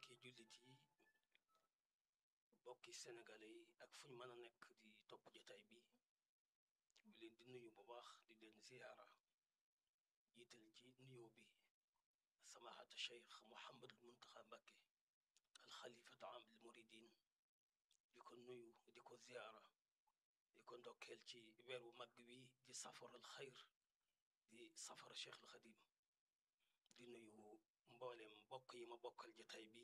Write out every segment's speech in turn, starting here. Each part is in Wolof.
mbokki jullit yi mbokki sénégalais yi ak fu ñu mën a nekk di topp jotaay bi ñu leen di nuyu bu baax di leen ziyaara jiital ci nuyoo bi samaahata cheikh Mouhamadul Muntaxa Mbàkke alxalifatu am al muridin di ko nuyu di ko ziyaara di ko ndokkeel ci weer wu mag wi di safaral xayr di safara cheikh al xadim di nuyu mboolem mbokk yi ma bokkal jotaay bi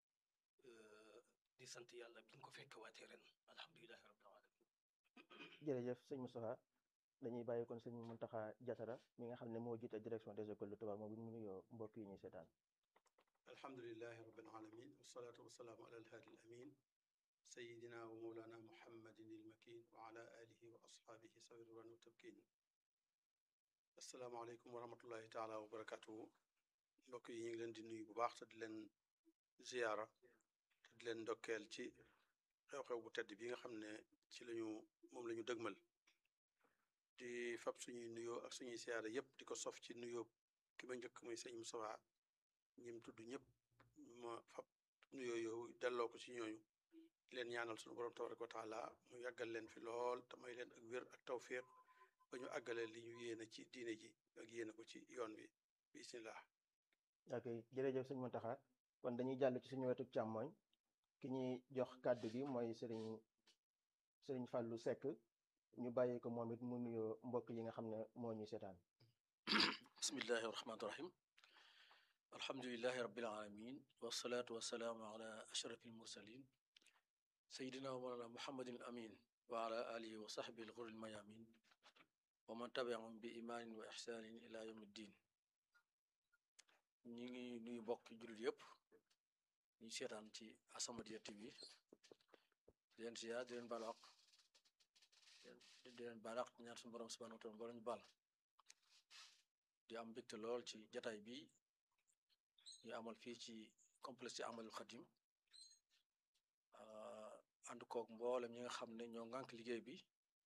di sant yàlla biñ ko fekk waatee ren alhamdulilahi rabbil alamin jërëjëf sëñ Moustapha dañuy bàyyi kon sëñ Muntaxa Jatara mi nga xam ne moo jiite direction des écoles de Touba moom bu ñu nuyoo mbokk yi ñuy seetaan alhamdulilahi rabbil alamin wasalaatu wasalaamu ala alhaadi al amin sayidina wa mawlana muhammadin il makin wa ala alihi wa ashaabihi sawi ridwaan wa tabkin asalaamaaleykum wa rahmatullahi taala wa barakatuhu mbokk yi ñu ngi leen di nuyu bu baax te di leen ziyaara te di leen ndokkeel ci xew-xew bu tedd bi nga xam ne ci lañu moom la ñu dëgmal di fab suñuy nuyoo ak suñuy siyaara yépp di ko sof ci nuyoo ki ma njëkk muy sëñ Moustapha ñim tudd ñëpp ma fab nuyoo yow delloo ko ci ñooñu leen ñaanal suñu borom tabaraka wa taala mu yàggal leen fi lool te may leen ak wér ak tawfiq ba ñu àggale li ñu yéene ci diine ji ak yéene ko ci yoon wi bismillah ok jërëjëf sëñ Muntaxa kon dañuy jàll ci suñu wetu càmmooñ ki ñuy jox kàddu gi mooy sëriñ sëriñ Fàllu Sekk ñu bàyyi ko moom it mu nuyoo mbokk yi nga xam ne moo ñuy seetaan bismillahi rahmaani rahim alhamdulilahi rabbil alamin wasalaatu wasalaamu ala ashrafil mursalin sayidina wa mawlana muhammadin amin wa ala alihi wa sahbihi alxuril mayamin wa man tabiahum bi imaanin wa ixsaanin ila yawmi ddin ñi ngi nuyu mbokk jullit yëpp ñu seetaan ci As-Samadiyya TV di leen siyaar di leen baal àq di leen baal àq ñaan suñu borom subhanahu wa taala borom ñu baal di am mbégte lool ci jataay bi ñu amal fii ci complexe ci Amalul Xadim ànd koog mboolem ñi nga xam ne ñoo ngànk liggéey bi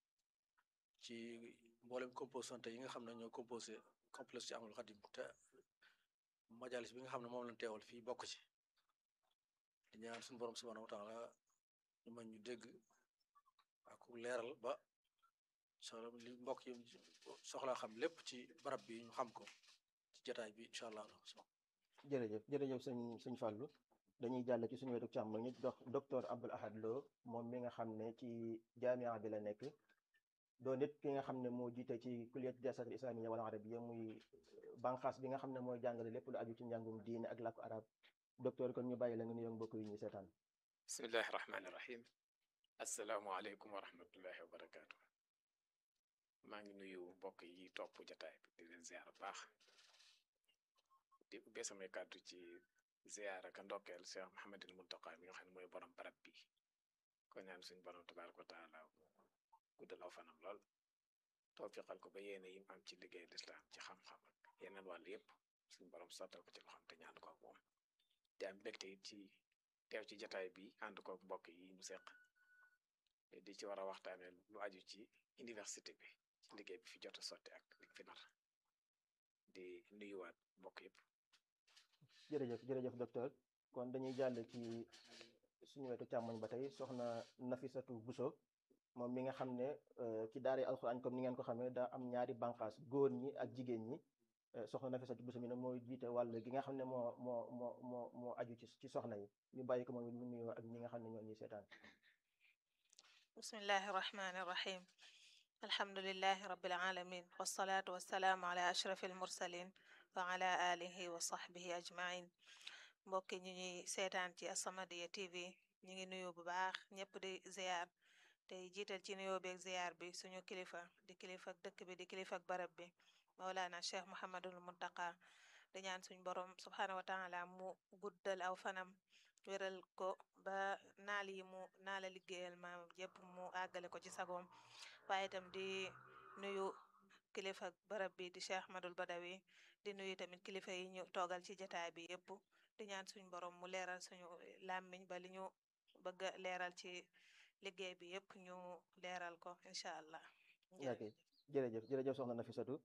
ci mboolem composante yi nga xam ne ñoo composé complexe ci Amalul Xadim te majalis bi nga xam ne moom lañ teewal fii bokk ci di ñaan suñu borom subhanahu wa taala ñu mën ñu dégg ak leeral ba soxla li mbokk yi soxlaa xam lépp ci barab bi ñu xam ko ci jotaay bi incha allah jërëjëf jërëjëf sëñ sëñ Fàllu dañuy jàll ci suñu wetu càmmooñ ñu dox docteur Abdoul Ahad Lo moom mi nga xam ne ci jaamia bi la nekk doo nit ki nga xam ne moo jiite ci kulliyat dirasat al islamiyya wal arabiyya muy banqaas bi nga xam ne mooy jàngale lépp lu aju ci njàngum diine ak làkku arab docteur kon ñu bàyyi la nga nuyoo mbokk yi ñuy seetaan bismillahi rahmaani rahim asalaamualeykum wa rahmatullahi wa barakaatu maa ngi nuyu mbokk yi topp jataay bi di leen ziar baax di ubbee samay kàddu ci ziar ak ndokkeel Cheikh Mouhamadul Muntaqa mi nga xam ne mooy borom barab bi ko ñaan suñ borom tabaaraka wa taala guddal aw fanam lool tawfiqal ko ba yéene yim am ci liggéey lislaam ci xam-xam ak yeneen wàll yépp suñ borom sottal ko ci loxam te ñaan ko ak moom di am mbégte it ci teew ci jataay bi ànd koog mbokk yi ñu seq di ci war a waxtaane lu aju ci université bi ci liggéey bi fi jot a sotti ak li fi nar di nuyuwaat mbokk yëpp jërëjëf jërëjëf docteur kon dañuy jàll ci suñu wetu càmmoñ ba tey soxna Nafisatu Buso moom mi nga xam ne ci daara alxuraan comme ni ngeen ko xamee daa am ñaari banqaas góor ñi ak jigéen ñi soxna Nafisatu Buso mi ne mooy jiite wàll gi nga xam ne moo moo moo moo moo aju ci ci soxna yi ñu bàyyi ko moom it mu nuyoo ak ñi nga xam ne ñoo ñuy seetaan bismillahi irrahmani irrahim alhamdulilahi rabbil alamin wasalaatu wasalaamu ala ashrafi almursalin wa ala alihi wa sahbihi ajmain mbokki ñu ñuy seetaan ci As-Samadiyya TV ñu ngi nuyu bu baax ñëpp di ziar tey jiital ci nuyoo beeg ziar bi suñu kilifa di kilifa dëkk bi di kilifa barab bi Mawlana Cheikh Mouhamadul Muntaqa di ñaan suñ borom subhanahu wa taala mu guddal aw fanam wéral ko ba naal yi mu naala liggéeyal maam yëpp mu àggale ko ci sagoom waaye itam di nuyu kilifa barab bi di Cheikh Ahmadul Badawi di nuyu tamit kilifa yi ñu toogal ci jataay bi yëpp di ñaan suñ borom mu leeral suñu làmmiñ ba li ñu bëgg a leeral ci liggéey bi yëpp ñu leeral ko incha allah ok jërëjëf jërëjëf soxna Nafisatu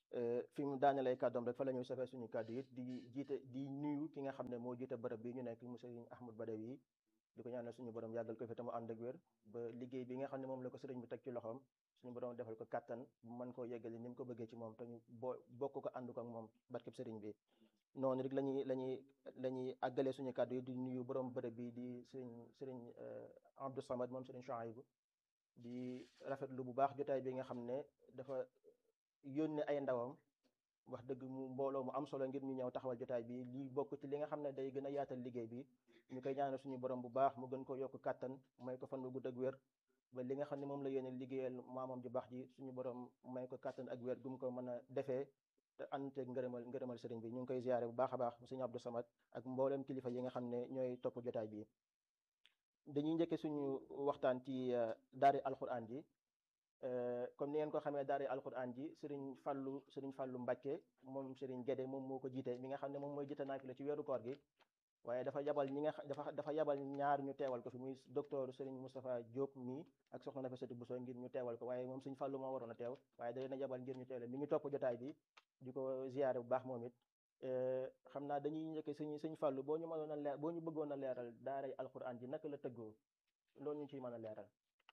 fi mu daanelee kàddoom rek fa la ñuy safee suñu kàddu it di jiite di nuyu ki nga xam ne moo jiite bërëb bi ñu nekk mu sëriñ Ahmad Badawi di ko ñaanal suñu borom yàggal ko fi te mu ànd ak wér ba liggéey bi nga xam ne moom la ko sëriñ bi teg ci loxoom suñu borom defal ko kàttan bu mën koo yeggali ni mu ko bëggee ci moom te ñu boo bokk ko ànd ko ak moom barkeb sëriñ bi noonu rek lañuy lañuy la ñuy àggalee suñu kàddu yi di nuyu borom bërëb bi di sëriñ sëriñ Abdou Samad moom sëriñ Chouaïbou di rafetlu bu baax jotaay bi nga xam ne dafa yónne ay ndawam wax dëgg mu mbooloo mu am solo ngir ñu ñëw taxawal jotaay bi lii bokk ci li nga xam ne day gën a yaatal liggéey bi ñu koy ñaanal suñu borom bu baax mu gën ko yokk kàttan may ko fan bu gudd ak wér ba li nga xam ne moom la yéene liggéeyal maamam ju baax ji suñu borom may ko kàttan ak wér gum ko mën a defee te ànteeg ngërëmal ngërëmal sëriñ bi ñu ngi koy ziyaare bu baax a baax sëriñ Abdou Samad ak mboolem kilifa yi nga xam ne ñooy topp jotaay bi dañuy njëkke suñu waxtaan ci daari alquran ji comme ni ngeen ko xamee daari alquran ji sëriñ Fàllu sëriñ Fàllu Mbàkke moom sëriñ Gédé moom moo ko jiite mi nga xam ne moom mooy jiite naafila ci weeru koor gi waaye dafa yabal ñi nga dafa dafa yabal ñaar ñu teewal ko fi muy docteur sëriñ Moustapha Diop mii ak soxna Nafisatu Bousso ngir ñu teewal ko waaye moom sëriñ Fàllu moo waroon a teew waaye da leen a yabal ngir ñu teewle mi ngi topp jotaay bi di ko ziyaare bu baax moom it xam naa dañuy njëkke sëñ sëñ Fàllu boo ñu mënoon a leer boo ñu bëggoon a leeral daaray alquran ji naka la tëggoo loolu ñu ciy mën a leeral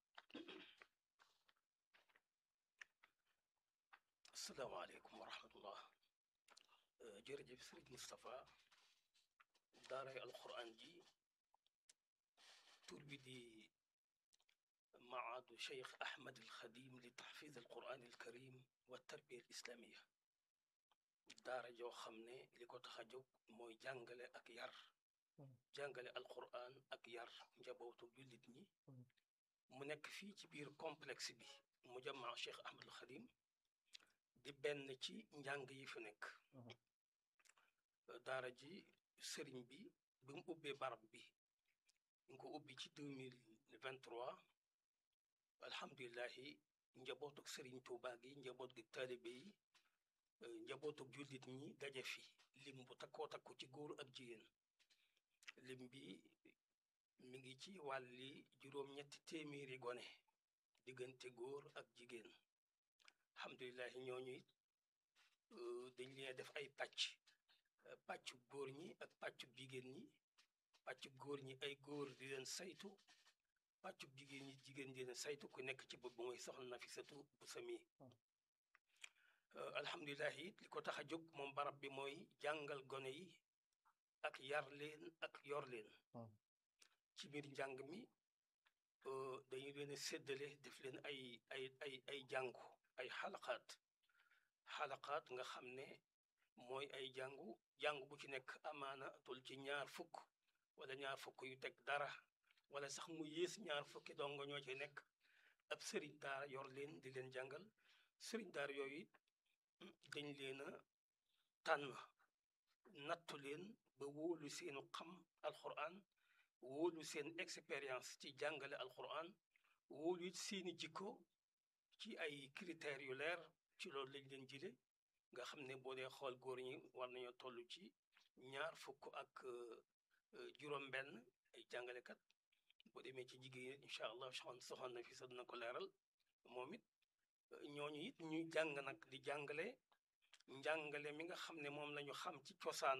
asalaamaaleykum wa rahmatullah jërëjëf sëriñ Moustapha daaray alquran ji tur bi di maadu cheikh ahmad alxadim li taxfiz alquran alkarim wa tarbiya alislamiya daara joo xam ne li ko tax a jóg mooy jàngale ak yar jàngale alquran ak yar njabootu jullit ñi mu nekk fii ci biir complexe bi mu jamaa cheikh ahmad alxadim di benn ci njàng yi fi nekk daara ji sëriñ bi bi mu ubbee barab bi ñu ko ubbi ci 2023 alhamdulilahi njabootuk sëriñ Tuuba gi njaboot gi taalibe yi njabootuk jullit ñi daje fi lim bu takkoo takku ci góor ak jigéen lim bi mi ngi ci wàlli juróom-ñetti téeméeri gone diggante góor ak jigéen alhamdulilahi ñooñu it dañ leen def ay pàcc pàccu góor ñi ak pàccu jigéen ñi pàccu góor ñi ay góor di leen saytu pàccu jigéen ñi jigéen di leen saytu ku nekk ci bopp mooy soxna Nafisatu bu sami alhamdulilahi it li ko tax a jóg moom barab bi mooy jàngal gone yi ak yar leen ak yor leen ci biir njàng mi dañu leen a séddale def leen ay ay ay ay jàngu ay xalaqaat xalaqaat nga xam ne mooy ay jàngu jàngu bu ci nekk amaana tol ci ñaar fukk wala ñaar fukk yu teg dara wala sax mu yées ñaar fukki dongo ñoo ci nekk ab sëriñ daara yor leen di leen jàngal sëriñ daara yooyu it dañ leen a tànn nattu leen ba wóolu seenu xam alquran wóolu seen expérience ci jàngale alquran wóolu it seeni jikko ci ay critères yu leer ci loolu lañ leen jële nga xam ne boo dee xool góor ñi war nañoo toll ci ñaar fukk ak juróom-benn ay jàngalekat boo demee ci jigéen incha allah soxna na fi sa dina ko leeral moom it ñooñu it ñuy jàng nag di jàngale njàngale mi nga xam ne moom lañu xam ci cosaan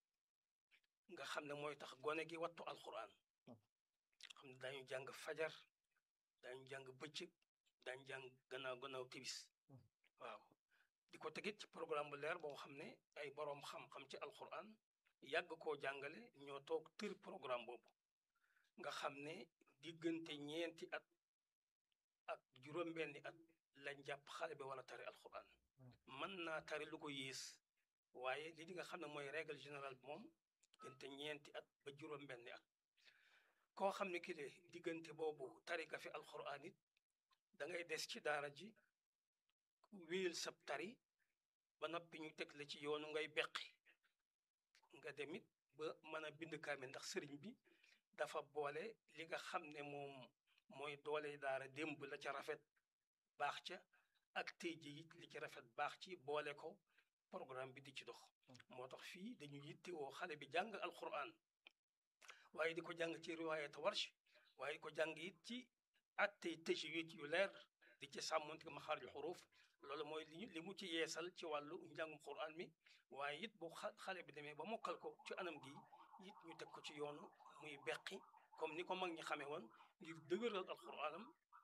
nga xam ne mooy tax gone gi wattu alquran xam ne daañu jàng fajar daañu jàng bëccëg daañu jàng gannaaw gannaaw tibis waaw di ko tegit ci programme bu leer boo xam ne ay boroom xam-xam ci alquran yàgg koo jàngale ñoo toog tër programme boobu nga xam ne diggante ñeenti at ak juróom-benni at lañ jàpp xale bi wala tari alquran mën naa tari lu ko yées waaye li di nga xam ne mooy règle générale bi moom diggante ñeenti at ba juróom-benni at koo xam ne ki le diggante boobu tari ka fi alquran it da ngay des ci daara ji wéyal sab tari ba noppi ñu teg la ci yoonu ngay beqi nga demit ba mën a bind kaamil ndax sëriñ bi dafa boole li nga xam ne moom mooy doole daara démb la ca rafet baax ca ak tey ji it li ci rafet baax ci boole ko programme bi di ci dox moo tax fii dañu yittewoo xale bi jàng alquran waaye di ko jàng ci riwaayat warsh waaye di ko jàng it ci attey tajwid yu leer di ci sàmmonte maxaarij xuruuf loolu mooy li li mu ci yeesal ci wàllu njàngum Qur'an mi waaye it bu xale bi demee ba mokkal ko ci anam gi it ñu teg ko ci yoonu muy beqi comme ni ko mag ñi xamee woon ngir dëgëral alxuraanam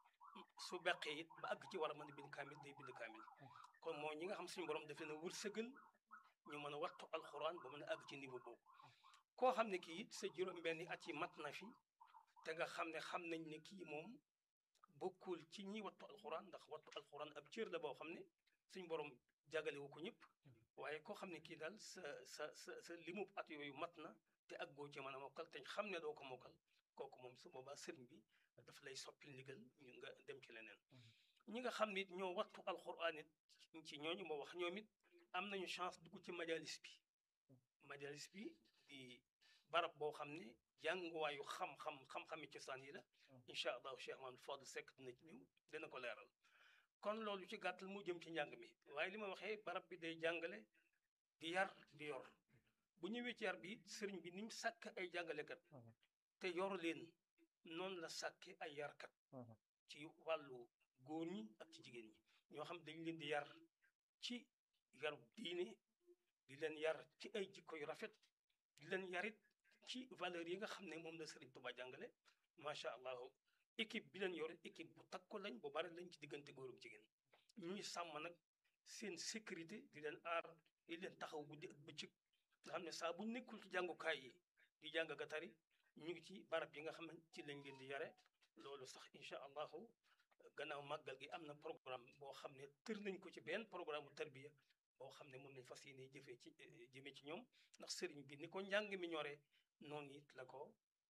su beqee it ba àgg ci war a mën a bind kaamil day bind kaamil kon mooy ñi nga xam suñu borom daf leen a wërsëgal ñu mën a wattu alxuraan ba mën a àgg ci niveau boobu koo xam ne kii it sa juróom-benni at yi mat na fi te nga xam ne xam nañ ne kii moom bokkul ci ñi wattu alxuraan ndax wattu alxuraan ab cër la boo xam ne suñu borom jagalewu ko ñëpp waaye koo xam ne kii daal sa sa sa sa limub at yooyu mat na te ak goo ci mën a mokkal te xam ne doo ko mokkal kooku moom su boobaa sëriñ bi daf lay soppil ndigal ñu nga dem ci leneen ñi nga xam ne it ñoo wattu alxuraan it ci ñooñu ma wax ñoom it am nañu chance dugg ci majalis bi majalis bi di barab boo xam ne jànguwaayu xam-xam xam-xami cosaan yi la incha allahu cheikh mahamad fadl sekk dina ci ñëw dina ko leeral kon loolu ci gàttal mu jëm ci njàng mi waaye li ma waxee barab bi day jàngale di yar di yor bu ñëwee ci yar bi sëriñ bi ni mu sàkk ay jàngalekat te yor leen noonu la sàkke ay yarkat ci wàllu góor ñi ak ci jigéen ñi ñoo xam dañ leen di yar ci yaru diine di leen yar ci ay jikko yu rafet di leen yarit ci valeurs yi nga xam ne moom la Sëriñ Tuubaa jàngale macha allah équipe bi leen yor équipe bu takku lañ bu bari lañ ci diggante góor ak jigéen ñuy sàmm nag seen sécurité di leen aar di leen taxaw guddi ak bëccëg nga xam ne saa bu nekkul ci jàngukaay yi di jàng ga tari ñu ngi ci barab yi nga xam ne ci lañ leen di yare loolu sax incha allahu gannaaw màggal gi am na programme boo xam ne tër nañ ko ci benn programme bu tarbiya boo xam ne moom lañ fas yéene jëfee ci jëmee ci ñoom ndax sëriñ bi ni ko njàng mi ñoree noonu it la ko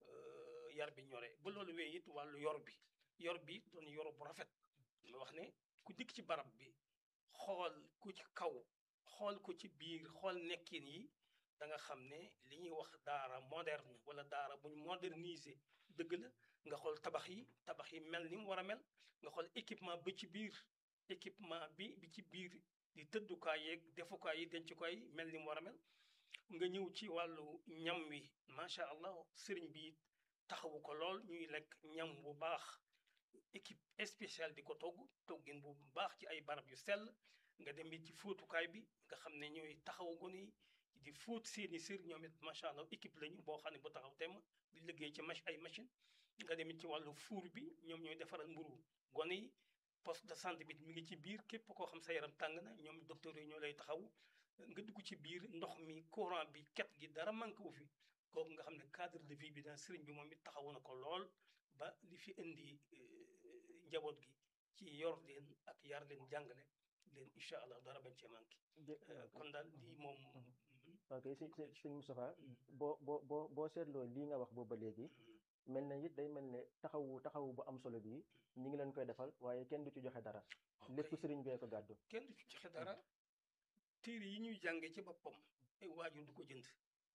yar bi ñoree ba loolu wee it wàllu yor bi yor bi doon yor bu rafet ma wax ne ku dikk ci barab bi xool ku ci kaw xool ko ci biir xool nekkin yi da nga xam ne li ñuy wax daara moderne wala daara buñ moderniser dëgg la nga xool tabax yi tabax yi mel ni mu war a mel nga xool équipement ba ci biir équipement bi bi ci biir di tëddukaay yeeg defukaay yi dencukaay yi mel ni mu war a mel nga ñëw ci wàllu ñam wi macha allah sëriñ bi taxawu ko lool ñuy lekk ñam bu baax équipe spéciale di ko togg toggin bu baax ci ay barab yu sell nga dem it ci fóotukaay bi nga xam ne ñooy taxawu gone yi di fóot seeni sër ñoom it macha allah équipe lañu boo xam ne bu taxaw temm di liggéey ci mach ay machine nga dem it ci wàllu fuur bi ñoom ñooy defaral mburu gone yi poste de santé bi mi ngi ci biir képp koo xam sa yaram tàng na ñoom docteur yi ñoo lay taxaw nga dugg ci biir ndox mi courant bi ket gi dara manqué wu fi kooku nga xam ne cadre de vie bi daal sëriñ bi moom it taxawu na ko lool ba li fi indi njaboot gi ci yor leen ak yar leen jàngale leen incha allah dara bañ cee manqué kon daal lii moom ok si si sëñ Moustapha boo boo boo boo seetloo lii nga wax boobu ba léegi mel na it day mel ne taxawu taxawu bu am solo bii ñi ngi leen koy defal waaye kenn du ci joxe dara lépp sëriñ bee ko gàddu kenn du ci joxe dara téere yi ñuy jànge ci boppam ay waajur du ko jënd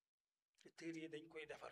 te téere yi dañ koy defar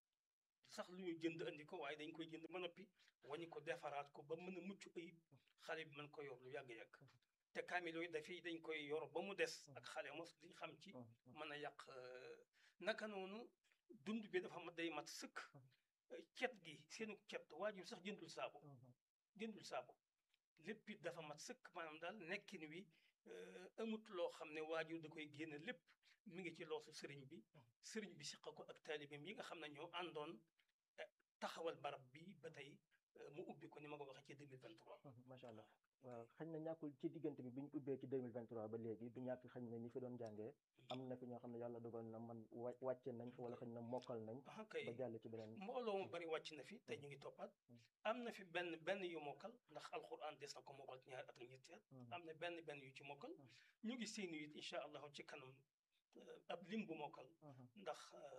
sax lu ñu jënd andi ko waaye dañ koy jënd ba noppi wañu ko defaraat ko ba mën a mucc ayib xale bi mën ko yor lu yàgg-yàgg te kaamil yooyu dafay dañ koy yor ba mu des ak xale mos liñ xam ci mën a yàq naka noonu dund bi dafa mat day mat sëkk cet gi seenu cet waajur sax jëndul saabu jëndul saabu lépp it dafa mat sëkk maanaam daal nekkin wi amut loo xam ne waajur da koy génne lépp mi ngi ci loosu sëriñ bi sëriñ bi siqa ko ak taalibeem yi nga xam ne ñoo àndoon taxawal barab bi ba tey mu ubbi ko ni ma ko waxee ci 2023 macha allah waaw xañ na ñàkkul ci diggante bi bi ñu ubbee ci 2023 ba léegi du ñàkk xañ na ñi fi doon jàngee am na fi ñoo xam ne yàlla dogal na man wàcce nañ wala xañ na mokkal nañ kay ba jàll ci beneen mbooloo mu bari wàcc na fi te ñu ngi toppaat am na fi benn benn yu mokkal ndax alxuraan des na ko mokkal ci ñaari at ak ñetti at am na benn benn yu ci mokkal ñu ngi seeni it incha allahu ci kanam ab lim bu mokkal ndax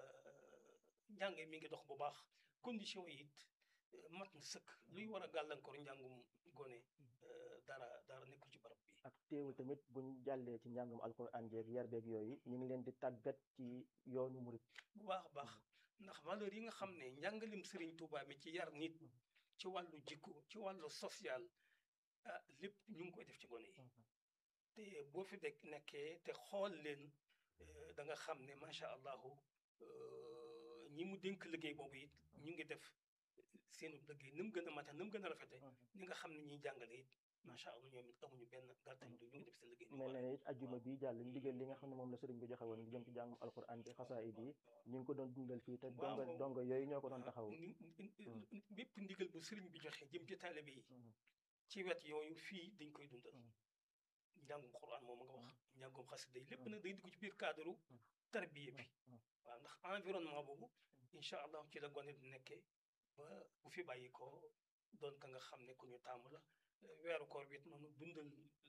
njàng mi ngi dox bu baax condition yi it mat na sëkk luy war a gàllankoor njàngum gone dara dara nekkul ci barab bi ak teewul tamit buñ jàllee ci njàngum alquran jeeg yar beeg yooyu ñu ngi leen di tàggat ci yoonu murit bu baax a baax ndax valeur yi nga xam ne njàngalim Sëriñ Tuubaa mi ci yar nit ci wàllu jikko ci wàllu social ah lépp ñu ngi koy def ci gone yi te boo fi dek nekkee te xool leen da nga xam ne macha allahu ñi mu dénk liggéey boobu it ñu ngi def seenu liggéey ni mu gën a mate ni mu gën a rafete ñi nga xam ne ñuy jàngale it macha allah ñoom it amuñu benn gàttañ du ñu ngi def seen liggéey mel na ne it ajjuma bi jàll ndigal li nga xam ne moom la sëriñ bi joxe woon ngi jëm ci jàngum alquran bi xasaayid yi ñu ngi ko doon dundal fii te waaw donga donga yooyu ñoo ko doon taxaw ni- ni- ni- bépp ndigal bu sëriñ bi joxe jëm ci taalibe yi ci wet yooyu fii dañ koy dundal njàngum xuraan moom nga wax njàngum xasida yi lépp nag day dugg ci biir cadre tarbiya bi waaw ndax environnement boobu incha allah ci la gone di nekkee ba bu fi bàyyi ko doon ka nga xam ne ku ñu tàmm la weeru koor bi it noonu dundal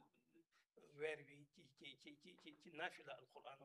weer wi ci ci ci ci ci ci naafila alquran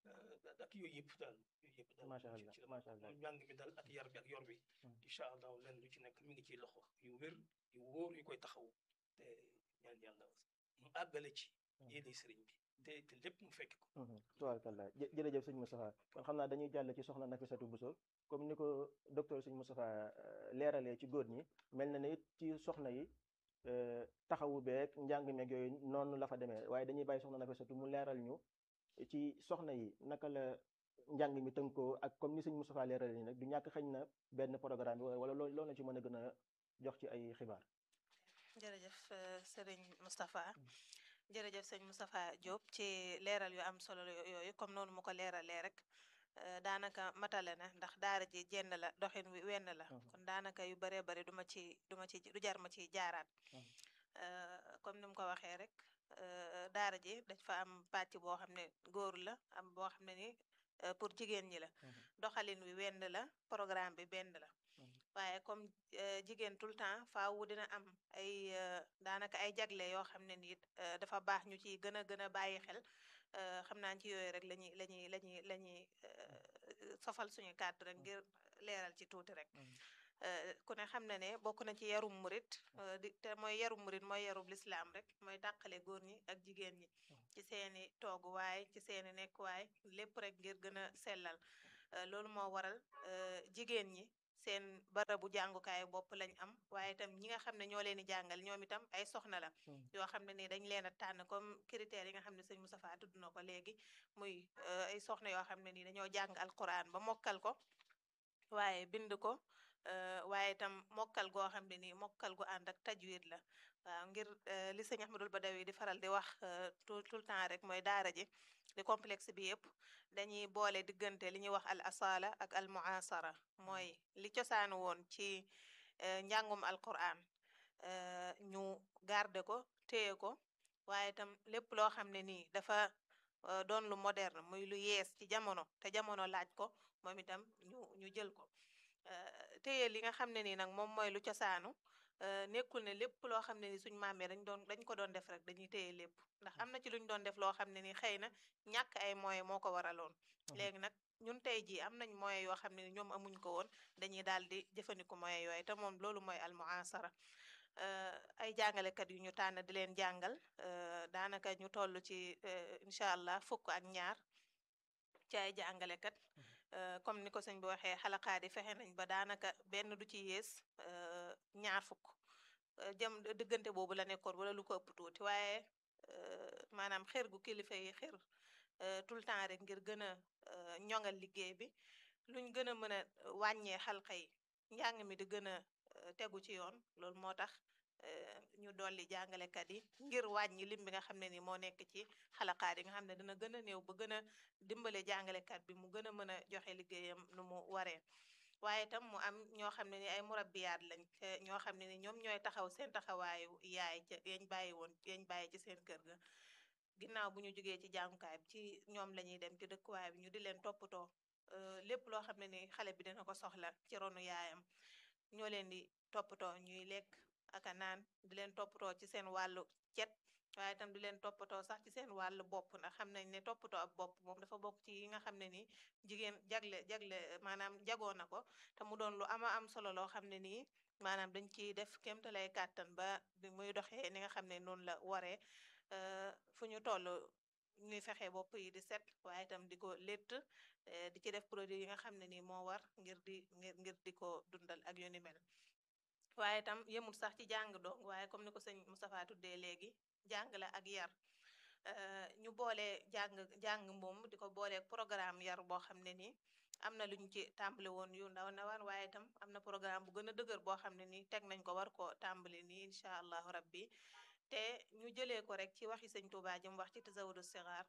ak yooyu yëpp daal yooyu yëpp daal macha ci- allah ci la macha allah njàng mi daal ak yar bi ak yor bi incha allah lenn lu ci nekk mi ngi ciy loxo yu wér yu wóor yu koy taxaw te ñaan yàlla mu àggale ci yéene sëriñ bi te te lépp mu fekk ko tubaarkalla jë- jërëjëf sëñ Moustapha kon xam naa dañuy jàll ci soxna Nafisatu Bousso comme ni ko docteur sëñ Moustapha euh, leeralee ci góor ñi mel na ne it ci soxna yi euh, taxawu beeg njàng meeg yooyu noonu la fa demee waaye dañuy bàyyi soxna Nafisatu mu leeral ñu ci soxna yi naka la njàng mi tënkoo ak comme ni sëñ Moustapha leeralee nii nag du ñàkk xëñ na benn programme bi wala loo loolu la ci mën a gën a jox ci ay xibaar jërëjëf euh, sëriñ Moustapha jërëjëf sëñ Moustapha Diop ci leeral yu am solo yo- yooyu comme noonu mu ko leeralee rek euh, daanaka matale na ndax daara ji jenn la doxin wi wenn la Mhm. kon daanaka yu baree bari du ma ci du ma ci du jar ma ciy jaaraat Mhm. Euh, comme ni mu ko waxee rek euh, daara ji dañ fa am pàcc boo xam ne góor la am boo xam ne ni euh, pour jigéen ñi la Mhm. doxalin wi wenn la programme bi benn la waaye comme euh, jigéen tout le temps faawu dina am ay euh, daanaka ay jagle yoo xam ne nii euh, dafa baax ñu ciy gën a gën a bàyyi xel euh, xam naa ci yooyu rek la ñuy la ñuy la ñuy la ñuy euh, sofal suñu kàddu rek ngir leeral ci tuuti rek Euh, ku ne xam na ne bokk na ci yarum murit euh, di te mooy yarum murit mooy yarub lislaam rek mooy tàqale góor ñi ak jigéen ñi ci seeni tooguwaay ci seeni nekkuwaay lépp rek ngir gën a sellal Euh, loolu moo waral euh, jigéen ñi seen barabu jàngukaay bopp lañ am waaye itam ñi nga xam ne ñoo leen di jàngal ñoom itam ay soxna la yoo xam ne ni dañ leen a tànn comme critères yi nga xam ne sëñ Moustapha tudd na ko léegi muy euh, ay soxna yoo xam ne ni dañoo jàng alquran ba mokkal ko waaye bind ko euh, waaye itam mokkal goo xam ne nii mokkal gu ànd ak tajwid la waaw ngir euh, li sëñ Ahmadul Badawi di faral di wax euh, tout tout le temps rek mooy daara ji di complexe bi yëpp dañuy boole diggante li ñuy wax al asala ak al muasara mooy li cosaanu woon ci euh, njàngum alquran euh, ñu garde ko téye ko waaye itam lépp loo xam ne nii dafa euh, doon lu moderne muy lu yees ci jamono te jamono laaj ko moom itam ñu ñu jël ko euh, téye li nga xam ne nii nag moom mooy lu cosaanu euh, nekkul ne lépp loo xam ne ni suñ maam yi dañ doon dañ ko doon def rek dañuy téye lépp ndax am na ci luñ doon def loo xam ne ni xëy na ñàkk ay moyens moo ko waraloon léegi nag ñun tey jii am nañ moyens yoo xam ne ni ñoom amuñ ko woon dañuy daal di jëfandiku moyens yooyu te moom loolu mooy al muasara euh, ay jàngalekat yu ñu tànn di leen jàngal euh, daanaka ñu toll ci euh, incha allah fukk ak ñaar ci ay jàngalekat euh, comme ni ko sëñ bi waxee xalaqaat yi fexe nañ ba daanaka benn du ci yées euh, ñaar fukk euh, jëm diggante boobu la nekkoon wala lu ko ëpp tuuti waaye euh, maanaam xër gu kilifa yi xër euh, tout le temps rek ngir gën a euh, ñoŋal liggéey bi luñ gën a mën a wàññee xalqa yi njàng mi di gën a euh, tegu ci yoon loolu moo tax euh, ñu dolli jàngalekat yi ngir wàññi lim bi nga xam ne ni moo nekk ci xalaqaat yi nga xam ne dina gën a néew ba gën a dimbale jàngalekat bi mu gën a mën a joxe liggéeyam nu mu waree waaye itam mu am ñoo xam ne ni ay murabbiyaat lañ te ñoo xam ne ni ñoom ñooy taxaw seen taxawaayu yaay ca yañ bàyyi woon yañ bàyyi ci seen kër ga ginnaaw bu ñu jógee ci jàngukaay bi ci ñoom la ñuy dem ci dëkkuwaay bi ñu di leen toppatoo euh, lépp loo xam ne ni xale bi dina ko soxla ci ronu yaayam ñoo leen di toppatoo ñuy lekk ak a naan di leen toppatoo ci seen wàllu cet waaye itam di leen toppatoo sax ci seen wàllu bopp ndax xam nañ ne toppatoo ab bopp moom dafa bokk ci yi nga xam ne nii jigéen jagle jagle maanaam jagoo na ko te mu doon lu ama am solo loo xam ne nii maanaam dañ ciy def kéemtalay kàttan ba di muy doxee ni nga xam ne noonu la waree euh, fu ñu toll ñuy fexe bopp yi di set waaye itam di ko létt eh, di ci def produit yi nga xam ne nii moo war ngir di ngir ngir di ko dundal ak yu ni mel waaye itam yemul sax ci jàng dong waaye comme ni ko sëñ Moustapha tuddee léegi jàng la ak yar euh, ñu boole jàng jàng moom di ko boole programme yar boo xam ne nii am na lu ñu ci tàmbali woon yu ndaw ndawaan waaye itam am na programme bu gën a dëgër boo xam ne nii teg nañ ko war ko tàmbali nii incha allahu rabbi te ñu jëlee ko rek ci waxi sëñ Tuubaa ji mu wax ci tasawudu sigaar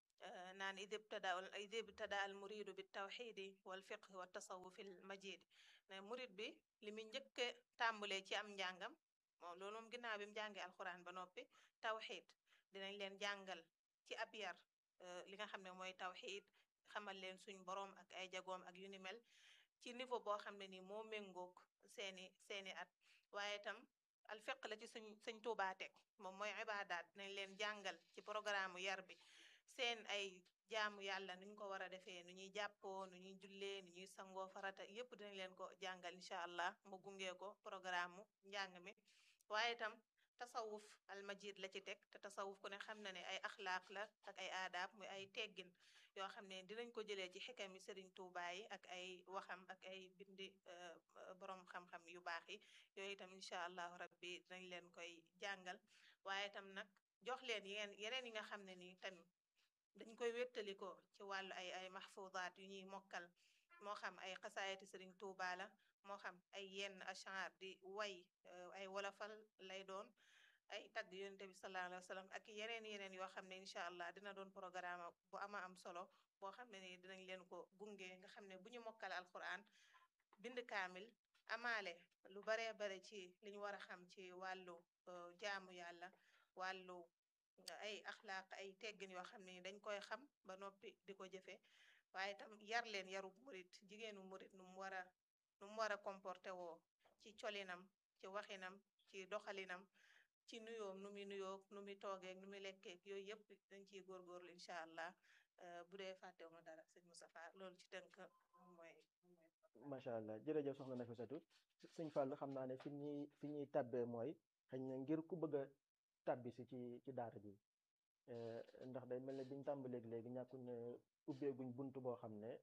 naan id ibtada id ibtada al muridu bi tawxidi wal fiqh wa tasawufi al majid ne murid bi li mu njëkk a tàmbalee ci am njàngam moom loolu moom ginnaaw bi mu jàngee alxuraan ba noppi tawxid dinañ leen jàngal ci ab yar li nga xam ne mooy tawxid xamal leen suñ boroom ak ay jagoom ak yu ni mel ci niveau boo xam ne ni moo méngoog seeni seeni at waaye itam al fiq la ci suñ suñ Tuubaa teg moom mooy ibaadaat dinañ leen jàngal ci programme yar bi seen ay jaamu yàlla nuñ ko war a defee nu ñuy jàppoo nu ñuy jullee nu ñuy sangoo farata yépp dinañ leen ko jàngal incha allah mu gungee ko programme mu njàng mi waaye itam tasawuf almajid la ci teg te tasawuf ku ne xam na ne ay axlaaq la ak ay aadaab muy ay teggin yoo xam ne dinañ ko jëlee ci xikami sëriñ Tuubaa yi ak ay waxam ak ay bindi borom xam-xam yu baax yi yooyu itam incha allahu rabbi dinañ leen koy jàngal waaye itam nag jox leen yeneen yeneen yi nga xam ne nii tamit dañ koy wéttalikoo ci wàllu ay ay mahfudaat yu ñuy mokkal moo xam ay xasaayati sëriñ Tuubaa la moo xam ay yenn ashar di way ay wolofal lay doon ay tagg yonente bi sallallahu alayhi wa sallam ak yeneen yeneen yoo xam ne incha allah dina doon programme bu ama am solo boo xam ne ni dinañ leen ko gunge nga xam ne bu ñu mokkal alquran bind kaamil amaale lu baree bare ci li ñu war a xam ci wàllu jaamu yàlla wàllu ay axlaaq ay teggin yoo xam ne ni dañ koy xam ba noppi di ko jëfe waaye itam yar leen yaru murit jigéenu murit nu mu war a nu mu war a comporté woo ci colinam ci waxinam ci doxalinam ci nuyoom nu muy nuyoo nu muy toogeeg nu muy lekkeeg yooyu yëpp dañ ciy góorgóorlu incha allah bu dee fàttewuma dara sëñ Moustapha loolu ci tënk mooy macha allah jërëjëf soxna Nafisatu sëñ Fallou xam naa ne fi ñuy fi ñuy tabbee mooy xëy na ngir ku bëgg a tabbi si ci ci daara ji ndax day mel ne biñ tàmbaleeg léegi ñàkkul ne ubbeeguñ bunt boo xam ne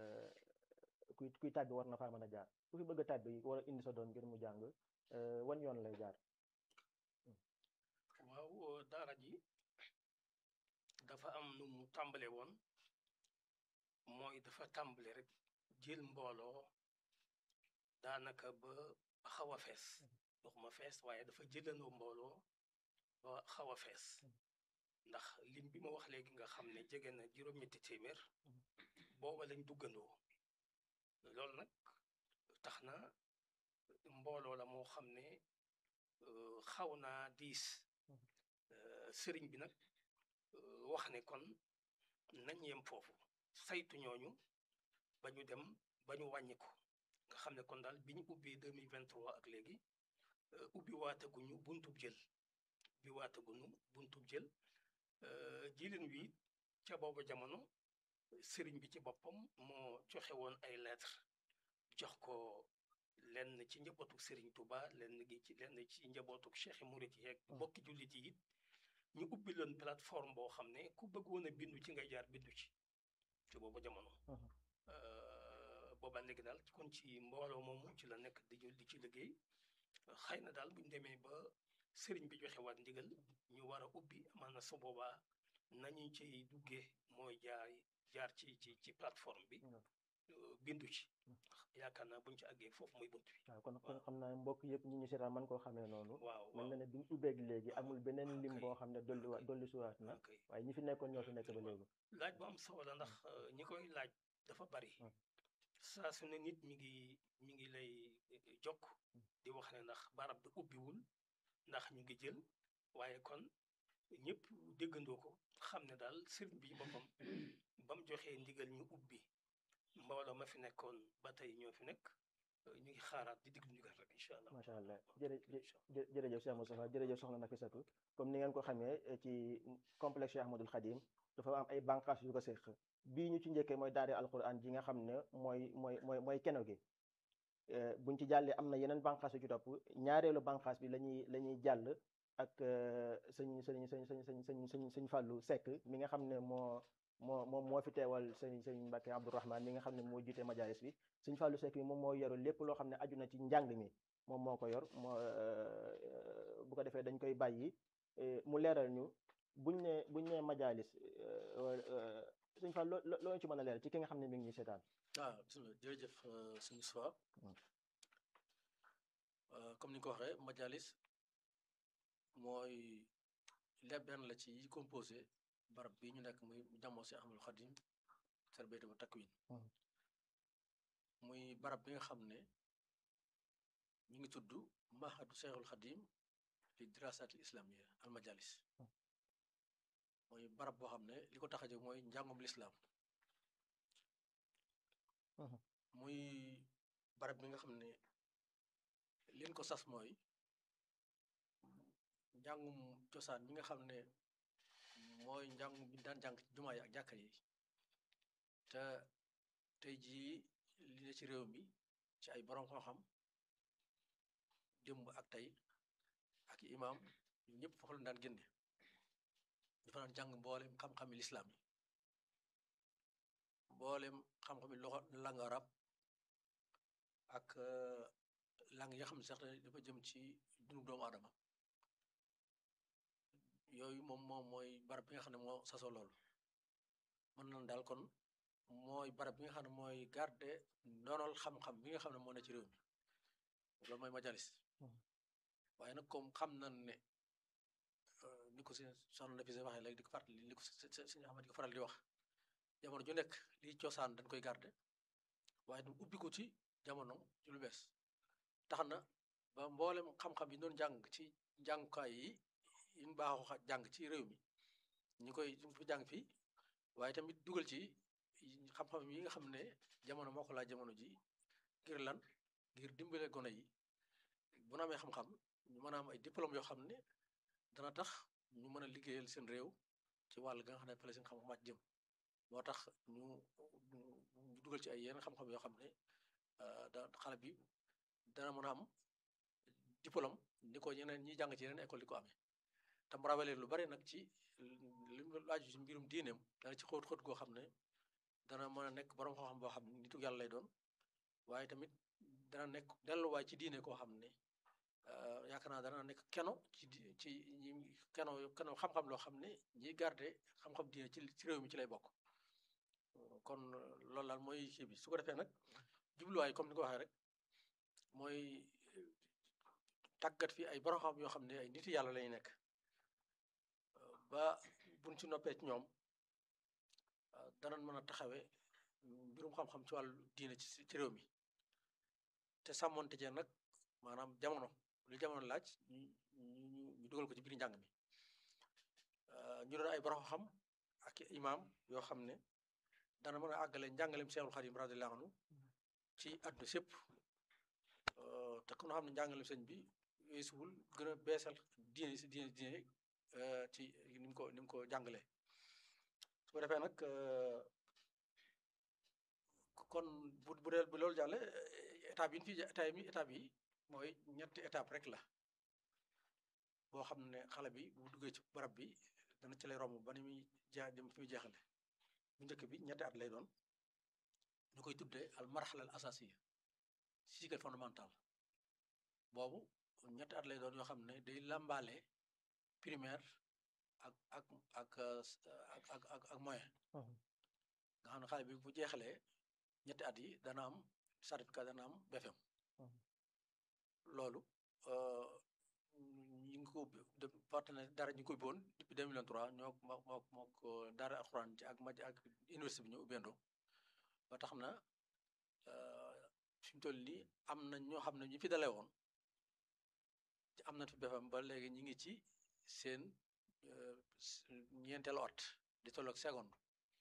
kuy kuy tàbbi war na faa mën a jaar ku fi bëgg a tàbbi war a indi sa doom ngir mu jàng wan yoon lay jaar waaw daara ji dafa am nu mu tàmbale woon mooy dafa tàmbale rek jël mbooloo daanaka ba xaw a fees waxuma fees waaye dafa jëlandoo mbooloo ba xaw a fees ndax lim bi ma wax léegi nga xam ne jege na juróom-ñetti téeméer booba lañ duggandoo loolu nag tax na mbooloo la moo xam ne xaw naa diis sëriñ bi nag wax ne kon nañ yem foofu saytu ñooñu ba ñu dem ba ñu wàññi ko nga xam ne kon daal bi ñu ubbee 2023 ak léegi ubbi waataguñu buntub jël ubbi waataguñu buntub jël jilin wi ca booba jamono sëriñ bi ci boppam moo joxe woon ay lettre jox ko lenn ci njabootu sëriñ Touba lenn gi ci lenn ci njabootu Cheikh Murit yeeg bokki jullit yi it ñu ubbi leen plateforme boo xam ne ku bëgg woon a bindu ci ngay jaar bindu ci ci booba jamono booba léegi daal kon ci mbooloo moomu ci la nekk di di ci liggéey xëy na daal buñ demee ba sëriñ bi joxe waat ndigal ñu war a ubbi amaan na su boobaa nañu ci duggee mooy jaar jaar ci ci ci plateforme bi bindu ci yaakaar naa buñ ci àggee foofu muy bunt bi waaw kon kon xam naa mbokk yëpp ñi ñu seetaan man koo xamee noonu waaw mel na ne biñ ubbeeg léegi amul beneen lim boo xam ne dolli wa dolli suwaat na ok waaye ñi fi nekkoon ñoo fi nekk ba léegi laaj bu am solo la ndax ñi koy laaj dafa bari saa su ne nit mi ngi mi ngi lay jokk di wax ne ndax barab bi ubbiwul ndax ñu ngi jël waaye kon ñëpp déggandoo ko xam ne daal sëriñ bi boppam ba mu joxee ndigal ñu ubbi mbooloo ma fi nekkoon ba tey ñoo fi nekk ñu ngi xaaraat di diglu ndigal rek incha allah macha allah jërë jë jërëjëf Cheikh Moustapha jërëjëf soxna Nafisatu comme ni ngeen ko xamee ci complexe Cheikh Ahmadul Khadim dafa am ay bànqaas yu ko séq bii ñu ci njëkkee mooy daare alquran ji nga xam ne mooy mooy mooy mooy keno gi buñ ci jàllee am na yeneen bànqaas yu ci topp ñaareelu bànqaas bi lañuy la ñuy jàll ak sëñ sëñ sëñ sëñ sëñ sëñ sëñ sëñ Fàllu Seck mi nga xam ne moo moo moom moo fi teewal sëñ sëñ Mbàkke Abdourahman mi nga xam ne moo jiite majalis bi sëñ Fàllu Seck bi moom moo yoru lépp loo xam ne aju na ci njàng mi moom moo ko yor moo bu ko defee dañ koy bàyyi mu leeral ñu buñ ne buñ ne majalis sëñ Fall loo loo ci mën a leeral ci ki nga xam ne mi ngi ñuy seetaan ah bisimilah jërëjëf sëñ Moustapha comme ni nga ko waxee majalis mooy lépp benn la ci yi composé barab bi ñu nekk muy jàmmoo si Ahmadul Xadim tarbiyatu wa takwin Mhm. muy barab bi nga xam ne mi ngi tudd mahadu Cheikhul Xadim li dirasaatil islamiyya al majalis mooy barab boo xam ne li ko tax a jóg mooy njàngum lislaam Mhm. muy barab bi nga xam ne leen ko sas mooy njàngum cosaan bi nga xam ne mooy njàngum bi daan jàng ci jumaa yi ak jàkka yi te tey jii li ne ci réew mi ci ay borom xam-xam démb ak tey ak imaam ñun ñëpp foofu la daan génne dafa daan jàng mboolem xam-xami lislaam yi mboolem xam-xami loxo langue arab ak euh, langue yi nga xam ne sax dafa jëm ci dundu doomu aadama yooyu moom moom mooy barab bi nga xam ne moo sasoo loolu mën nañ daal kon mooy barab bi nga xam ne mooy garde ndonol xam-xam bi nga xam ne moo ne ci réew mi loolu mooy majalis Mhm. waaye nag comme xam nañ ne euh, ni ko si soxna na fi se waxee léegi di ko fàttali li ko si si si Ahmad di ko faral di wax jamono ju nekk lii cosaan dañ koy garde waaye du ubbi ko ci jamono ci lu bees tax na ba mboolem xam-xam yi doon jàng ci jàngukaay yi yi ñu baaxoo xa- jàng ci réew mi ñu koy ñu ko jàng fii waaye tamit dugal ci yi- xam-xam yi nga xam ne jamono moo ko laaj jamono ji ngir lan ngir dimbale gone yi bu nu amee xam-xam ñu mën a am ay diplôme yoo xam ne dana tax ñu mën a liggéeyal seen réew ci wàll ga nga xam ne fa la seen xam-xam màcc jëm moo tax ñu ñu ñu dugal ci ay yenn xam-xam yoo xam ne euh, da xale bi dana mën a am diplôme ni ko ñeneen ñi jàng ci yeneen école di ko amee te mu rawale lu bari nag ci li mu laaju ci mbirum diineem dana ci xóot xóot goo xam ne dana mën a nekk borom xam-xam boo xam ne nitu yàlla lay doon waaye tamit dana nekk delluwaay ci diine koo xam ne euh, yaakaar naa dana nekk keno ci di- ci ñi keno keno xam-xam loo xam ne ñiy garde xam-xam diine ci ci réew mi ci lay bokk kon loolu daal mooy kii bi su ko defee nag jubluwaay comme ni ko waxee rek mooy euh, tàggat fi ay borom xam yoo xam ne ay nit yàlla lay nekk euh, ba buñ ci noppee ci ñoom euh, danañ mën a taxawee mbirum xam-xam ci wàllu diine ci ci réew mi te sàmmonte jee nag maanaam jamono lu jamono laaj ñu ñu ñu ñu dugal ko ci biir njàng mi Euh, ñu doon ay borom xam ak i imaam yoo xam ne dana mën a àggale njàngaleem Seexul Xadim radiyallahu anhu ci àdduna sépp Euh, te ku ñu xam ne njàngaleem sëñ bi weesuwul gën a beesal diine si diine diine euh, ci ni mu ko ni mu ko jàngalee su ko defee nag euh, kon bu bu dee bu loolu jàlle étape yi ñu fi étape yi étape yi mooy ñetti étape rek la boo xam ne xale bi bu duggee ci barab bi dana ci lay romb ba ni muy jeex dem fi muy jeexale bu njëkk bi ñetti at lay doon ñu koy tuddee al marxala al asasiya cycle fondamental boobu ñetti at lay doon yoo xam ne day làmbaale primaire ak ak ak euh, ak ak ak ak moyen Mhm. nga xam ne xale bi bu jeexalee ñetti at yi dana am certificat dana am BFM Mhm. loolu euh, ñu ngi ko de partenaire dara ñu ngi ko ubbi woon depuis 2003 ñoo moo moo moo ko daara alxuraan ci ak maj ak université bi ñu ubbeendoo ba tax na euh, fi mu toll nii am na ñoo xam ne ñu fi dalee woon ci am na fi BFM ba léegi ñu ngi ci seen euh, s- ñeenteelu at di tolloog seconde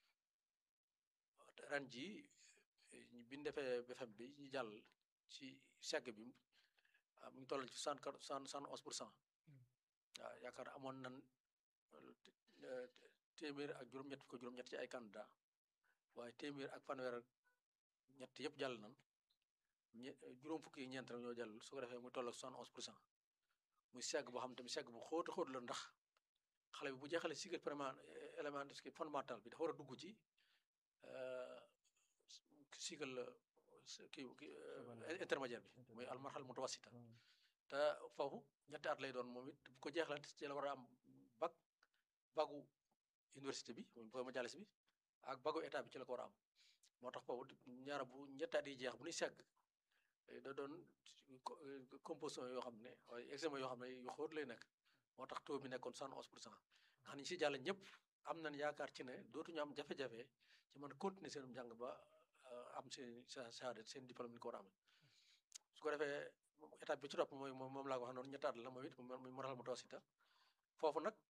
ren jii bi ñu defee BFM bi ñu jàll ci segg bi ah, mu ngi toll ci soixante quatre soixante soixante onze pour cent waaw yaakaar naa amoon nan euh, téeméer ak juróom-ñett ko juróom-ñett ci ay candidat waaye téeméer ak fanweer ak ñett yëpp jàll nan ñe juróom fukki yi ñeent rek ñoo jàll su ko defee mu toll ak soixante onze pour cent muy segg boo xam tamit segg bu xóot a xóot la ndax xale bi bu jeexalee cycle primaire élément fondamental bi dafa war a dugg ci euh, cycle kii kii Secondaire. intermédiaire bi muy Intermédiaire. almarxal mutawassita Mhm. te foofu ñetti at lay doon moom it bu ko jeexalante ci la war a am bac bagu université bi mooy majalis bi ak bagu état bi ci la ko war a am moo tax foofu ñaara bu ñetti at yi jeex bu ñuy segg eh, da doon co- eh, composition yoo xam ne waaye examen yoo xam ne yu xóot lay nekk moo tax taux bi nekkoon soixante onze pour cent nga xam ne ñi si jàll ñëpp am nañ yaakaar ci ne dootuñu am jafe-jafe ci mën a continuer seen njàng ba am seen shahada seen diplôme ni ko war a amee su ko defee étape bi ci topp mooy moom laa ko wax noonu ñettaat la moom it muy moral mutawasita foofu nag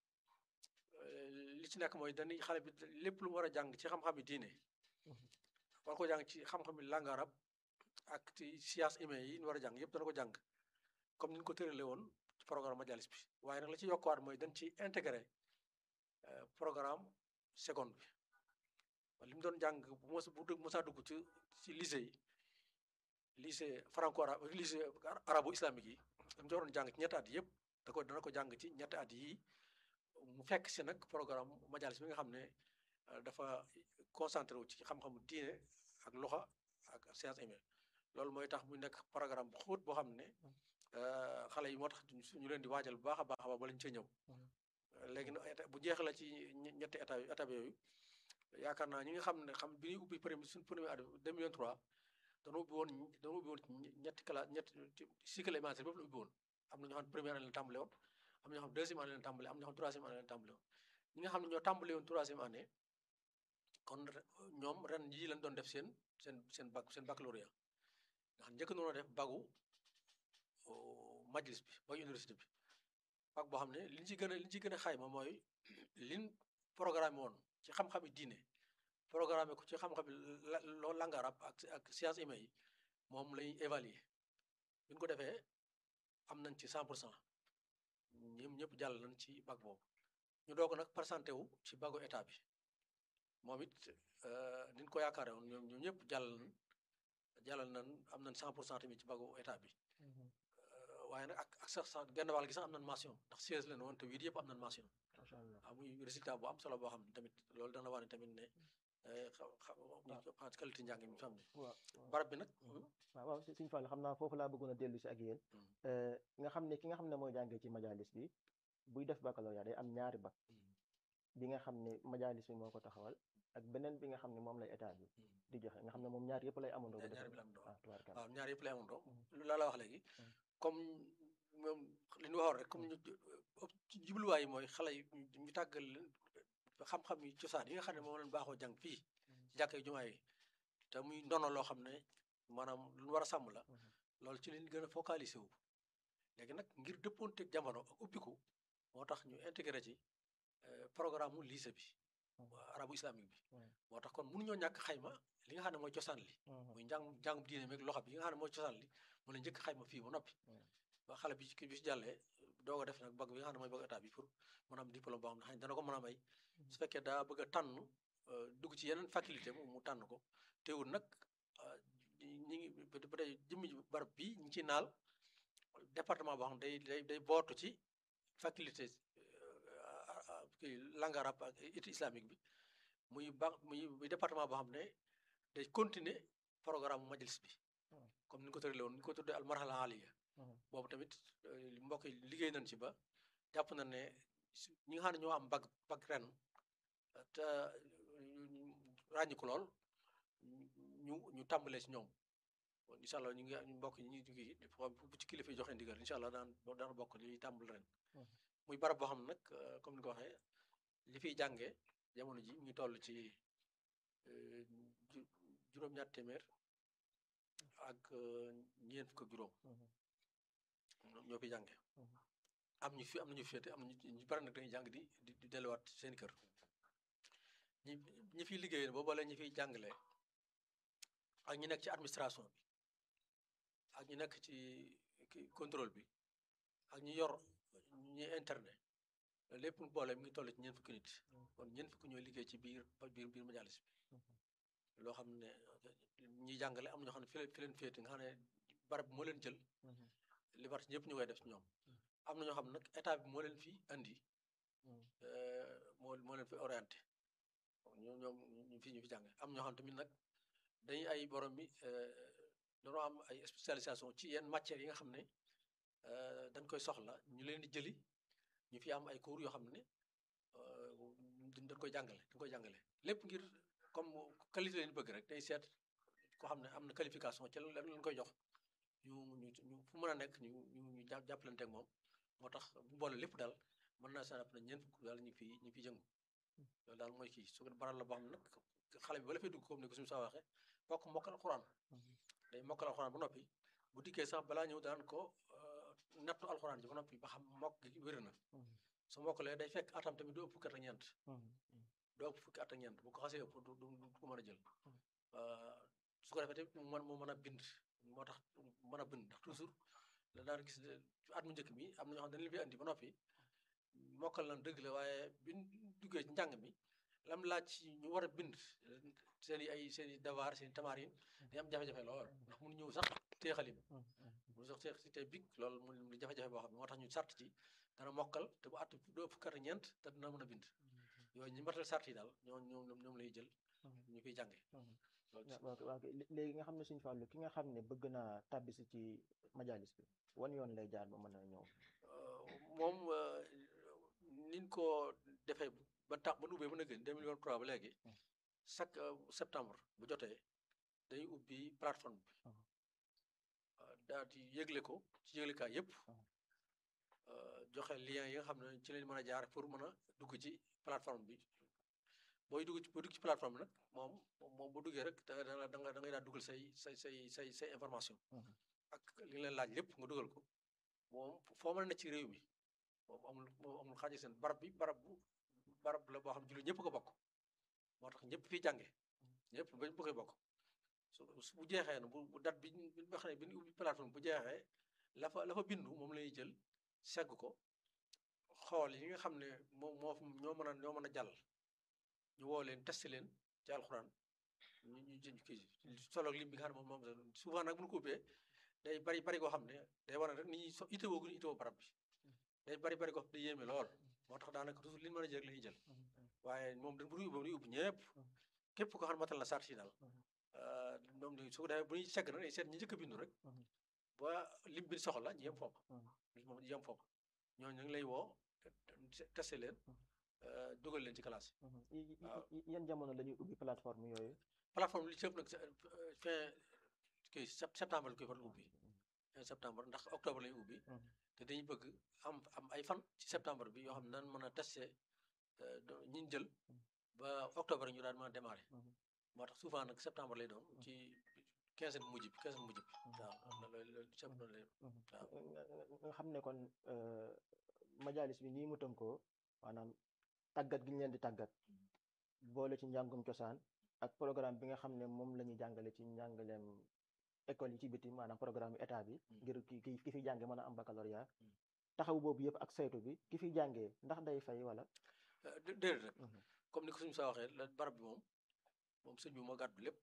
li ci nekk mooy dañuy xale bi lépp lu mu war a jàng ci xam-xam yi diine war ko jàng ci xam-xam yi langue arabe ak ci science humaine yi ñu war a jàng yëpp dana ko jàng comme ni ñu ko tëralee woon ci programme majalis bi waaye nag la ci yokkuwaat mooy dañ ci intégré programme seconde bi li mu doon jàng bu mos bu mosaa dugg ci ci lycée yi lycée franco arabe lycée arabo islamique yi li mu doon jàng ci ñetti at yëpp da ko dana ko jàng ci ñetti at yii mu fekk si nag programme majalis bi nga xam ne dafa concentré wu ci xam-xamu diine ak loxa ak science humaine loolu mooy tax mu nekk programme bu xóot boo xam ne xale yi moo tax ñu leen di waajal bu baax a baax a baax ba lañ ca ñëw léegi nag bu jeex la ci ñetti état étape yooyu yaakaar naa ñi nga xam ne xam bi ñuy ubbi premier suñ premier at 2023 dañoo ubbi woon dañoo ubbi woon ñetti classe ñetti cycle élémentaire bépp la ubbi woon am na ñoo xam ne première année la tàmbale woon am na ñoo xam deuxième année la tàmbale am na ñoo xam troisième année la tàmbale woon ñi nga xam ne ñoo tàmbale woon troisième année kon ñoom ren yii lañ doon def seen seen seen bac seen baccalauréat nga xam njëkk noonu def bagu majlis bi bagu université bi bac boo xam ne li ñu ci gën a li ñu ci gën a xayma mooy liñ programme woon ci xam-xami diine programme ko ci xam-xami loo langue arabe ak ak science humaine yi moom lañuy évaluer bi ñu ko defee am nañ ci cent pour cent ñoom ñëpp jàll nañ ci bac boobu ñu doog nag présenté wu ci bagu état bi moom it niñ ko yaakaare woon ñoom ñoom ñëpp jàll nañ jàllal nañ am nañ cent pour cent tamit ci bagu état bi waaye nag ak ak sax sax genn wàll gi sax am nañ mention ndax seize leen woon te huit yëpp am nañ mention macha allah waaw muy résultat bu am solo boo xam ne tamit loolu dana wane tamit ne xa qualité njàng mi xam ne waaw barab bi nag waaw waaw Sëñ Fall xam naa foofu laa bëggoon a dellu si ak yéen nga xam ne ki nga xam ne mooy jàngee ci majalis bi buy def baccalauréat day am ñaari bac bi nga xam ne majalis bi moo ko taxawal ak beneen bi nga xam ne moom lay état bi di joxe nga xam ne moom ñaar yëpp lay amandoo bu ñaari defee bi la am doon waaw tubaarkalla waaw ñaar yëpp lay amandoo lu laa la wax léegi comme moom li ñu waxoon rek comme ñu ci jubluwaay yi mooy xale yi ñu tàggal leen xam-xam yi cosaan yi nga xam ne moom lañ baaxoo jàng fii ci jàkka yi jumaa yi te muy ndono loo xam ne maanaam lu ñu war a sàmm la loolu ci leen gën a focalisé wu léegi nag ngir dëppoonteeg jamono ak ubbiku moo tax ñu intégré ci programme mu lycée bi arabu islamique bi moo tax kon mënuñoo ñàkk xayma li nga xam ne mooy cosaan li muy njàng njàngum diine meeg loxo bi yi nga xam ne mooy cosaan li mu la njëkk xayma fii ba noppi ba xale bi ci bi si jàllee doog a def nag bag bi nga xam ne mooy bag état bi pour mën a am diplôme boo xam ne xëy na dana ko mën a may su fekkee daa bëgg a tànn dugg ci yeneen faculté mu mu tànn ko teewul nag ñi ngi ba tey jëmmi barab bi ñi ci naal département boo xam ne day day day bootu ci faculté kii langue arabe ak étude islamique bi muy ba muy muy département boo xam ne day continuer programme majlis bi comme ni ñu ko tëralee woon ni ñu ko tuddee al marhala aliya boobu tamit mbokk yi liggéey nañ ci ba jàpp na ne ñi nga xam ne ñoo am bag bag ren te ràññi ko lool ñu ñu tàmbalee ci ñoom incha allah ñu ngi mbokk yi ñu ngi bu ci kilifa yi joxe ndigal incha allah daan daan bokk li tàmbal ren muy barab boo xam ne nag comme ni ko waxee li fiy jàngee jamono ji mu ngi toll ci juróom-ñaar téeméer ak ñeent fukk ak juróom ñoo fi jànge am ñu fi am nañu féete am nañu ñu bari nag dañuy jàng di di delluwaat seen kër ñi ñi fiy liggéey boo boolee ñi fiy jàngale ak ñi nekk ci administration bi ak ñi nekk ci contrôle bi ak ñi yor ñi internet lépp mu boole mi ngi toll ci ñeent fukki nit kon ñeent fukki ñooy liggéey ci biir biir biir majalis bi loo xam ne ñiy jàngale am na ñoo xam ne fi leen fi leen féete nga xam ne barab bi moo leen jël liberté ñëpp ñu koy def ci ñoom am na ñoo xam ne nag état bi moo leen fi andi moo moo leen fi orienté ñoom ñoom ñu fi ñu fi jànge am ñoo xam tamit nag dañuy ay borom bi dañoo am ay spécialisation ci yenn matières yi nga xam ne dañ koy soxla ñu leen di jëli ñu fi am ay cours yoo xam ne dañ koy jàngale dañ koy jàngale lépp ngir comme qualité leen bëgg rek day seet koo xam ne am na qualification ci lan lañ koy jox ñu ñu ñu fu mën a nekk ñu ñu ñu jàppalante ak moom moo tax bu boole lépp daal mën naa saa ne ñeent fukk daal ñu fi ñu fi jëngu loolu daal mooy kii su ko baral la boo xam ne nag xale bi ba la fay dugg comme ni ko suñu saa waxee fokk mokkal alxuraan day mokkal alxuraan ba noppi bu dikkee sax balaa ñëw daan ko nattu alxuraan ji ba noppi ba xam mokk gi wér na su mokkalee day fekk atam tamit du ëpp fukki at ak ñeent du ëpp fukki at ak ñeent bu ko xasee ëpp du du ko mën a jël su ko defee tamit mu mën mu mën a bind moo tax mën a bind ndax toujours la daan gis at mu njëkk mi am na ñoo xam ne dañ leen fi andi ba noppi mokkal lan dëgg la waaye biñ duggee ci njàng mi lam laaj ci ñu war a bind seen i ay seen i devoir seen i tamarin day am jafe-jafe lool ndax mun ñëw sax tee xalim mun sax tee si tey big loolu mu li jafe-jafe boo xam ne moo tax ñu sart ci dana mokkal te bu at doo fukk at ñeent te dina mën a bind yooyu ñi matal sart yi daal ñoo ñoom ñoom lay jël ñu fiy jànge waaw waaw léegi nga xam ne suñu fàllu ki nga xam ne bëgg naa tàbbisi ci majalis bi wan yoon lay jaar ba mën a ñëw moom niñ ko defee ba tax ba nu ubbee mën a gën 2023 ba léegi chaque septembre bu jotee dañuy ubbi plateforme bi daal di yëgle ko ci yëglekaay yëpp joxe lien yi nga xam ne ci lañ mën a jaar pour mën a dugg ci plateforme bi booy dugg ci booy dugg ci plateforme bi nag moom moom bu duggee rek da nga da nga da ngay daal dugal say say say say say information ak li leen laaj lépp nga dugal ko moom foo mën a ne ci réew mi moom amul moom amul xaaji seen barab bi barab bu barab la boo xam jullit ñëpp ko bokk moo tax ñëpp fi jànge ñëpp bañ bu koy bokk su bu jeexee na bu bu date bi bi nga xam ne bi ñu ubbi plateforme bu jeexee la fa la fa bindu moom lay jël segg ko xool yi nga xam ne moom moo ñoo mën a ñoo mën a jàll ñu woo leen testé leen ci alxuraan ñu ñu jënd kii solo lim bi nga xam ne moom moom souvent nag bu ñu ko ubbee day bari bari koo xam ne day war a rek nit ñi so itewoo gu ñu itewoo barab bi day bari bari koo xam ne day yéeme lool moo tax daanaka toujours li ñu mën a jël la ñuy jël waaye moom dañ bu ñu ubbi ubbi ñëpp képp koo xam ne matal la sart yi daal moom la su ko defee bu ñuy segg nag day seet ñi njëkk a bindu rek ba lim bi soxla ñu yem foofu moom yem foofu ñooñu ñu ngi lay woo testé leen dugal leen ci classe yi yan jamono la ñuy ubbi plateforme yooyu plateforme li ci ëpp nag fin kii septembre la koy faral ubbi fin septembre ndax octobre lañuy ubbi te dañuy bëgg am am ay fan ci septembre bi yoo xam ne nan mën a testé ñi jël ba octobre ñu daan mën a démarré moo tax souvent nag septembre lay doon ci quinzaine mujj bi quinzaine mujj bi waaw loolu loolu septembre lay waaw nga xam ne kon majalis bi nii mu tënkoo maanaam tàggat gi ñu leen di tàggat boole ci njàngum cosaan ak programme bi nga xam ne moom la ñuy jàngale ci njàngaleem école yi ci biti maanaam programme bi état bi ngir ki ki ki fi jànge mën a am baccalauréat taxaw boobu yëpp ak saytu bi ki fi jàngee ndax day fay wala déedéet rek comme ni ko suñu saa waxee la barab bi moom moom sëñ bi moo gàddu lépp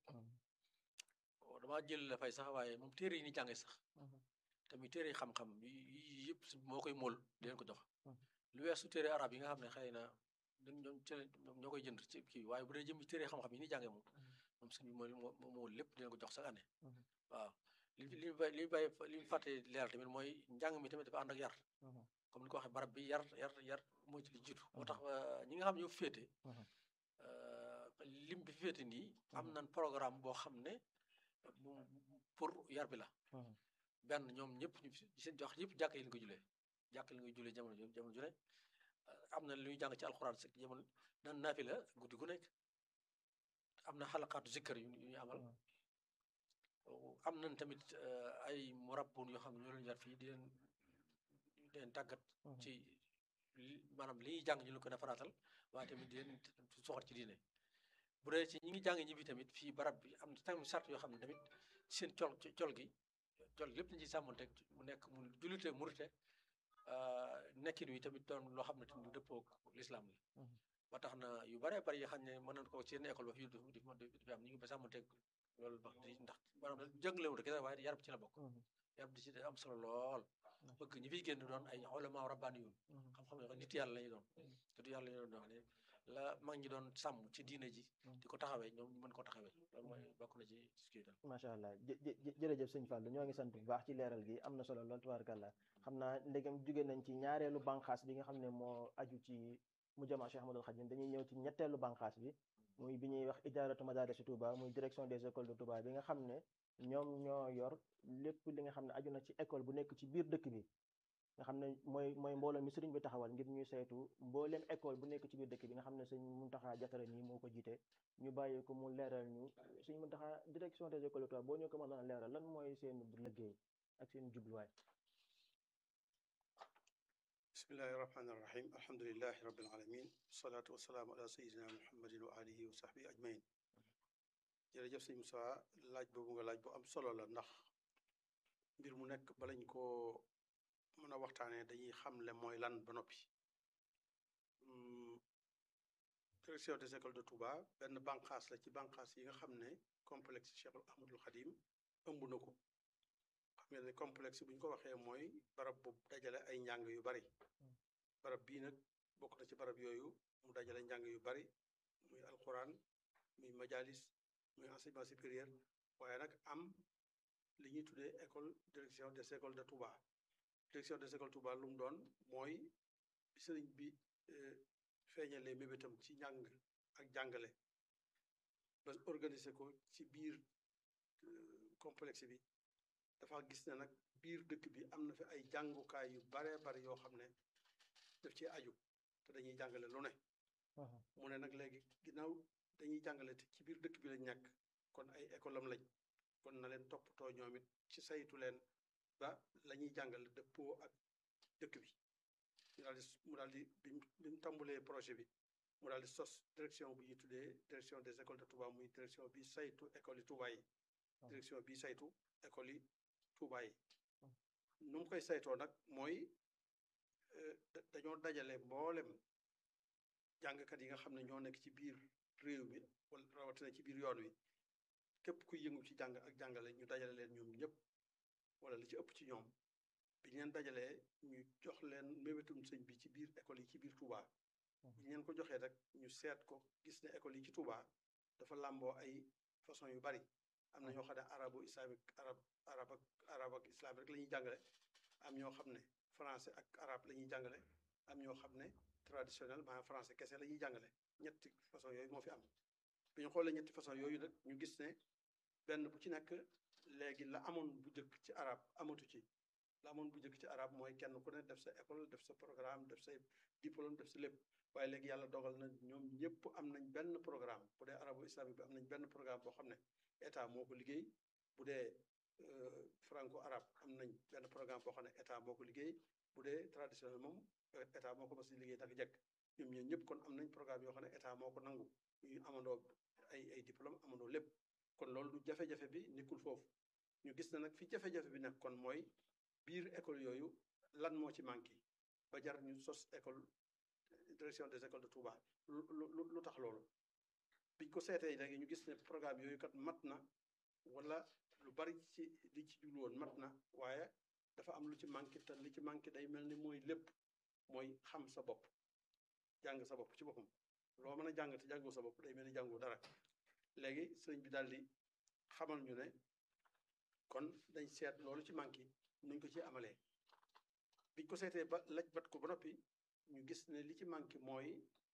damaa jël la fay sax waaye moom téere yi ni jànge sax tamit téere yi xam-xam yi yëpp moo koy mool di leen ko jox lu weesu téere arab yi nga xam ne xëy na dañ ñoom ci ñoom ñoo koy jënd ci kii waaye bu dee jëm téere xam-xam yi ni jànge moom moom sëñ bi moo mool lépp di leen ko jox chaque année waaw li li bay li bay li ñu fàtte leeral tamit mooy njàng mi tamit dafa ànd ak yar comme ni ko waxee barab bi yar yar yar mooy ci li jiitu moo tax ñi nga xam ñoo féete lim bi féete nii am nañ programme boo xam ne pour yar bi la benn ñoom ñëpp ñu seen jox yëpp jàkk yi lañ ko julee jàkk yi lañ koy julee jamono jamono ju ne am na lu ñuy jàng ci alxuraan si jamono nan naafi la guddi gu nekk am na xalaqaatu zikkar yu ñu amal am nañ tamit ay murabbun yoo xam ne ñoo leen yar fii di leen di leen tàggat ci maanaam li ñuy jàng ñu leen ko defaraatal waaye tamit di leen soxat ci diine bu dee ci ñi ngi jàng ñi bi tamit fii barab bi am na tamit sart yoo xam ne tamit seen col col gi col lépp nañ ci sàmmonteeg mu nekk mu jullite murite nekkin wi tamit doon loo xam ne tamit dëppoo lislaam la ba tax na yu bare bari yoo xam ne mën nañ ko ci yenn école ba fii di fi am ñu ngi ba sàmmonteeg loolu ba di ndax maanaam jàngalewul rek waaye yarab ci la bokk yarab di ci am solo lool bëgg ñi fiy génn doon ay ulama rabbaani yoon xam-xam ne nit yàlla lañu doon nit yàlla lañu doon wax ne la mag ñi doon sàmm ci diine ji di ko taxawee ñoom ñu mën ko taxawee loolu mooy bokk na ci kii daal macha allah jërëjëf sëñ Fallou ñoo ngi sant bu baax ci leeral gi am na solo lool tubaarkàlla xam naa ndegam jóge nañ ci ñaareelu banqaas bi nga xam ne moo aju ci mu jama Cheikh Ahmadul Khadim dañuy ñëw ci ñetteelu banqaas bi muy bi ñuy wax ijaaratu madaarisi Touba muy direction des écoles de Touba bi nga xam ne ñoom ñoo yor lépp li nga xam ne aju na ci école bu nekk ci biir dëkk bi nga xam ne mooy mooy mbooloo mi sëriñ bi taxawal ngir ñuy saytu mbooleem école bu nekk ci biir dëkk bi nga xam ne sëñ Muntaxa Jatara nii moo ko jiite ñu bàyyi ko mu leeral ñu sëñ Muntaxa direction des écoles Touba boo ñu ko mën a leeral lan mooy seen liggéey ak seen jubluwaay bismillahi irrahmani irrahim alhamdulilahi rabbil alamin wasalaatu wasalaamu ala sayidina muhammadin wa alihi wa sahbihi ajmain jërëjëf sëñ Moussa laaj boobu nga laaj bu am solo la ndax mbir mu nekk balañ koo mën a waxtaanee dañuy xamle mooy lan ba noppi direction des écoles de Touba benn banqaas la ci banqaas yi nga xam ne complexe Cheikhul Ahmadul Xadim ëmb na ko xam ngeen ne complexe bu ñu ko waxee mooy barab bu dajale ay njàng yu bari barab bii nag bokk na ci barab yooyu mu dajale njàng yu bari muy alquran muy majalis muy enseignement supérieur waaye nag am li ñuy tuddee école direction des écoles de Touba direction des écoles Touba lu mu doon mooy sëriñ bi feeñalee mébétam ci njàng ak jàngale ba organiser ko ci biir complexe bi dafa gis ne nag biir dëkk bi am na fi ay jàngukaay yu baree bari yoo xam ne daf ci aju te dañuy jàngale lu ne mu ne nag léegi ginnaaw dañuy jàngale te ci biir dëkk bi lañ nekk kon ay école am lañ kon na leen toppatoo ñoom it ci saytu leen ba la ñuy jàngale dëppoo ak dëkk bi ñu daal di mu daal di bi bi mu tàmbalee projet bi mu daal di sos direction bu ñuy tuddee direction des écoles de Touba muy direction bi saytu école yi Touba yi direction bi saytu école yi Touba yi nu mu koy saytoo nag mooy dañoo dajale mboolem jàngkat yi nga xam ne ñoo nekk ci biir réew mi wala rawatina ci biir yoon wi képp kuy yëngu ci jàng ak jàngale ñu dajale leen ñoom ñëpp wala li ci ëpp ci ñoom bi ñu leen dajalee ñu jox leen mébétum sëñ bi ci biir école yi ci biir Touba bi ñu leen ko joxee rek ñu seet ko gis ne école yi ci Touba dafa làmboo ay façon yu bari am na ñoo xam ne arabo islamique arab arab ak arab ak islam rek la ñuy jàngale am ñoo xam ne français ak arabe la ñuy jàngale am ñoo xam ne traditionnel maanaam français kese la ñuy jàngale ñetti façon yooyu moo fi am bi ñu xoolee ñetti façon yooyu nag ñu gis ne benn bu ci nekk léegi la amoon bu njëkk ci arab amatu ci la amoon bu njëkk ci arab mooy kenn ku ne def sa école def sa programme def say diplôme def sa lépp waaye léegi yàlla dogal na ñoom ñëpp am nañ benn programme bu dee arabo islamique bi am nañ benn programme boo xam ne état moo ko liggéey bu dee franco arabe am nañ benn programme boo xam ne état moo ko liggéey bu dee traditionnel moom état moo ko mas di liggéey tak jekk ñoom ñoo ñëpp kon am nañ programme yoo xam ne état moo ko nangu ñu amandoo ay ay diplôme amandoo lépp kon loolu du jafe-jafe bi nekkul foofu ñu gis na nag fi jafe-jafe bi nekk kon mooy biir école yooyu lan moo ci manqué ba jar ñu sos école direction des écoles de Touba lu lu lu tax loolu biñ ko seetee léegi ñu gis ne programme yooyu kat mat na wala lu bari ci li ci jublu woon mat na waaye dafa am lu ci manqué te li ci manqué day mel ni mooy lépp mooy xam sa bopp jàng sa bopp ci boppam loo mën a jàng te jàngoo sa bopp day mel ni jàngoo dara léegi sëriñ bi daal di xamal ñu ne kon dañ seet loolu ci manqué nuñ ko ci amalee biñ ko seetee ba laj bat ko ba noppi ñu gis ne li ci manqué mooy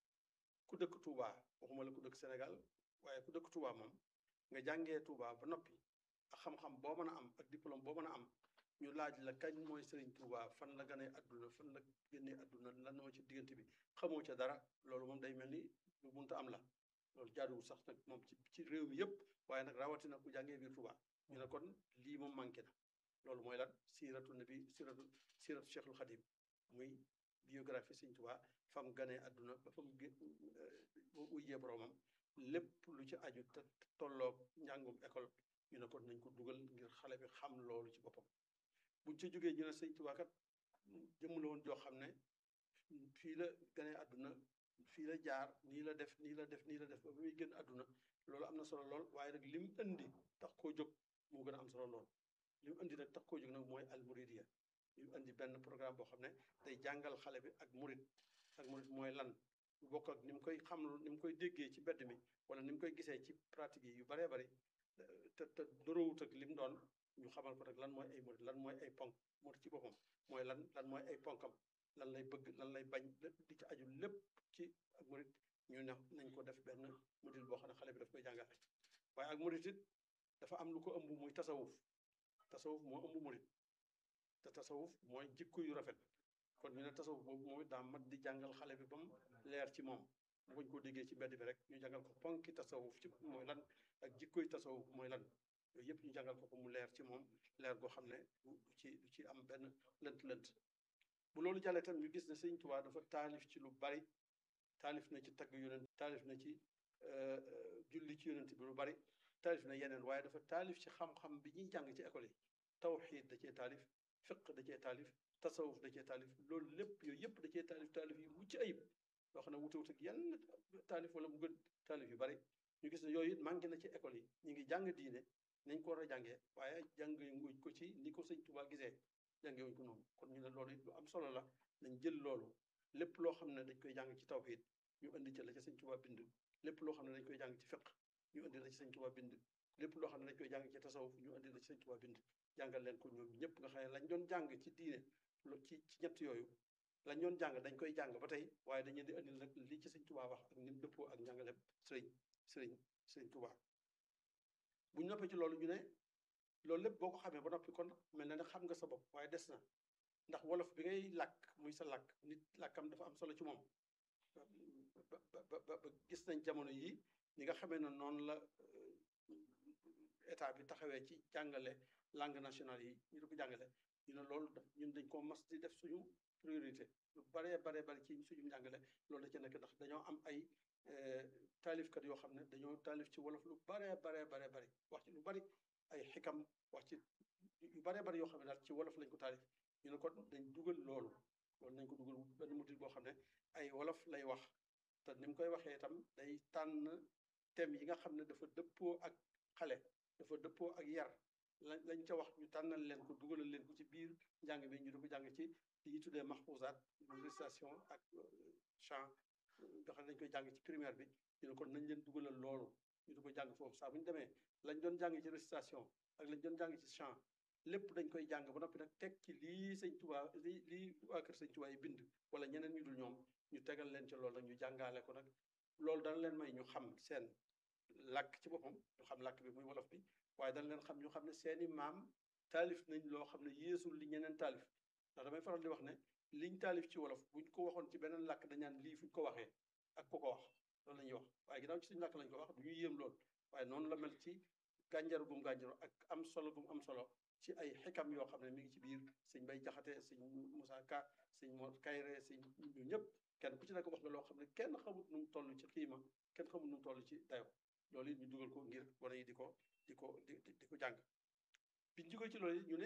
ku dëkk Touba waxuma la ku dëkk Sénégal waaye ku dëkk Touba moom nga jàngee Touba ba noppi ak xam-xam boo mën a am ak diplôme boo mën a am ñu laaj la kañ mooy Serigne Touba fan la ganee adduna fan la génnee adduna lan moo ci diggante bi xamoo ca dara loolu moom day mel ni lu munta am la loolu jaaduwul sax nag moom ci ci réew mi yëpp waaye nag rawatina ku jàngee biir Touba ñu ne kon lii moom manqué na loolu mooy lan siiratu nabi siiratu siiratu Cheikhul Khadim muy biographie Serigne Touba fam ganee adduna ba fam ujjee boromam lépp lu ci aju te tolloog njàngum école ñu ne kon nañ ko dugal ngir xale bi xam loolu ci boppam buñ ci jógee ñu ne sëñ Tuubaa kat jëmm la woon joo xam ne fii la ganee àdduna fii la jaar nii la def nii la def nii la def ba muy gën àdduna loolu am na solo lool waaye nag lim indi tax koo jóg moo gën a am solo lool lim indi nag tax koo jóg nag mooy al muridiya lim indi benn programme boo xam ne day jàngal xale bi ak murid ak murid mooy lan bokk ak ni mu koy xam ni mu koy déggee ci mbedd mi wala ni mu koy gisee ci pratique yi yu baree bari te te doroowut ak lim doon ñu xamal ko nag lan mooy ay murid lan mooy ay ponk murid ci boppam mooy lan lan mooy ay ponkam lan lay bëgg lan lay bañ lépp di ci aju lépp ci ak murid ñu ne nañ ko def benn module boo xam ne xale bi daf koy jàngale waaye ak murid it dafa am lu ko ëmb muy tasawuf tasawuf moo ëmb murid te tasawuf mooy jikko yu rafet kon ñu ne tasawuf boobu moom it daa mat di jàngal xale bi ba mu leer ci moom bu bañ koo déggee ci mbedd bi rek ñu jàngal ko ponki tasawuf ci mooy lan ak jikkoy tasawuf mooy lan yooyu yëpp ñu jàngal ko ko mu leer ci moom leer goo xam ne du ci du ci am benn lënt-lënt bu loolu jàllee tam ñu gis ne Sëñ Tuubaa dafa taalif ci lu bari taalif na ci tagg yonent taalif na ci julli ci yonent bi lu bari taalif na yeneen waaye dafa taalif ci xam-xam bi ñuy jàng ci école yi tawxiid da cee taalif fiq da cee taalif tasawuf da cee taalif loolu lépp yooyu yëpp da cee taalif taalif yu mucc ayib loo xam ne wute wut ak yenn taalif wala mu gën taalif yu bari ñu gis ne yooyu it manqué na ci école yi ñu ngi jàng diine nañ ko war a jàngee waaye jànguñ ko ci ni ko sëñ Tuubaa gisee jàngee wuñ ko noonu kon ñu ne loolu it lu am solo la nañ jël loolu lépp loo xam ne dañ koy jàng ci tawxiid ñu indi ca la ca sëñ Tuubaa bind lépp loo xam ne dañ koy jàng ci fiq ñu indi la ci sëñ Tuubaa bind lépp loo xam ne dañ koy jàng ci tasawuf ñu indi la ci sëñ Tuubaa bind jàngal leen ko ñoom ñëpp nga xam ne lañ doon jàng ci diine ci ci ñett yooyu lañ doon jàng dañ koy jàng ba tey waaye dañu di indil nag li ci sëñ Tuubaa wax ak ni dëppoo ak njàngalem sëriñ sëriñ sëriñ Tuubaa buñ noppee ci loolu ñu ne loolu lépp boo ko xamee ba noppi kon mel na ne xam nga sa bopp waaye des na ndax wolof bi ngay làkk muy sa làkk nit làkkam dafa am solo ci moom ba ba ba gis nañ jamono yi ñi nga xamee ne noonu la état bi taxawee ci jàngale langue nationale yi ñu di ko jàngale ñu ne loolu daf ñun dañ koo mas di def suñu priorité lu baree baree bari ci suñu njàngale loolu da ci nekk ndax dañoo am ay taalifkat yoo xam ne dañoo taalif ci wolof lu baree baree baree bari wax ci lu bari ay xikam wax ci yu baree bari yoo xam ne daal ci wolof lañ ko taalif ñu ne kon dañ dugal loolu loolu nañ ko dugal benn mutil boo xam ne ay wolof lay wax te ni mu koy waxee itam day tànn thème yi nga xam ne dafa dëppoo ak xale dafa dëppoo ak yar lañ lañ ca wax ñu tànnal leen ko dugalal leen ko ci biir njàng bi ñu di ko jàng ci li ñuy tuddee mahfouzaat récitation ak chant nga xam ne dañ koy jàng ci primaire bi ñu ne kon nañ leen dugalal loolu ñu di ko jàng foofu saa bu ñu demee lañ doon jàng ci récitation ak lañ doon jàng ci chant lépp dañ koy jàng ba noppi nag teg ci lii sëñ Tuubaa lii lii waa kër sëñ Tuubaa yi bind wala ñeneen ñu dul ñoom ñu tegal leen ci loolu nag ñu jàngaale ko nag loolu dana leen may ñu xam seen làkk ci boppam ñu xam làkk bi muy wolof bi waaye dana leen xam ñu xam ne seeni maam taalif nañ loo xam ne yéesul li ñeneen taalif ndax damay faral di wax ne liñ taalif ci wolof buñ ko waxoon ci beneen làkk dañaan lii fuñ ko waxee ak ku ko wax loolu la ñuy wax waaye ginnaaw ci suñu làkk lañ ko wax du ñu yéem lool waaye noonu la mel ci gànjaru gum gànjaru ak am solo gum am solo ci ay xikam yoo xam ne mi ngi ci biir sëñ Bay Jaxate sëñ Moussa Ka sëñ Mor Kayre sëñ ñu ñëpp kenn ku ci nekk wax nga loo xam ne kenn xamut nu mu toll ci xiima kenn xamut nu mu toll ci dayo loolu it ñu dugal ko ngir wane yi di ko di ko di di ko jàng biñ jógee ci loolu it ñu ne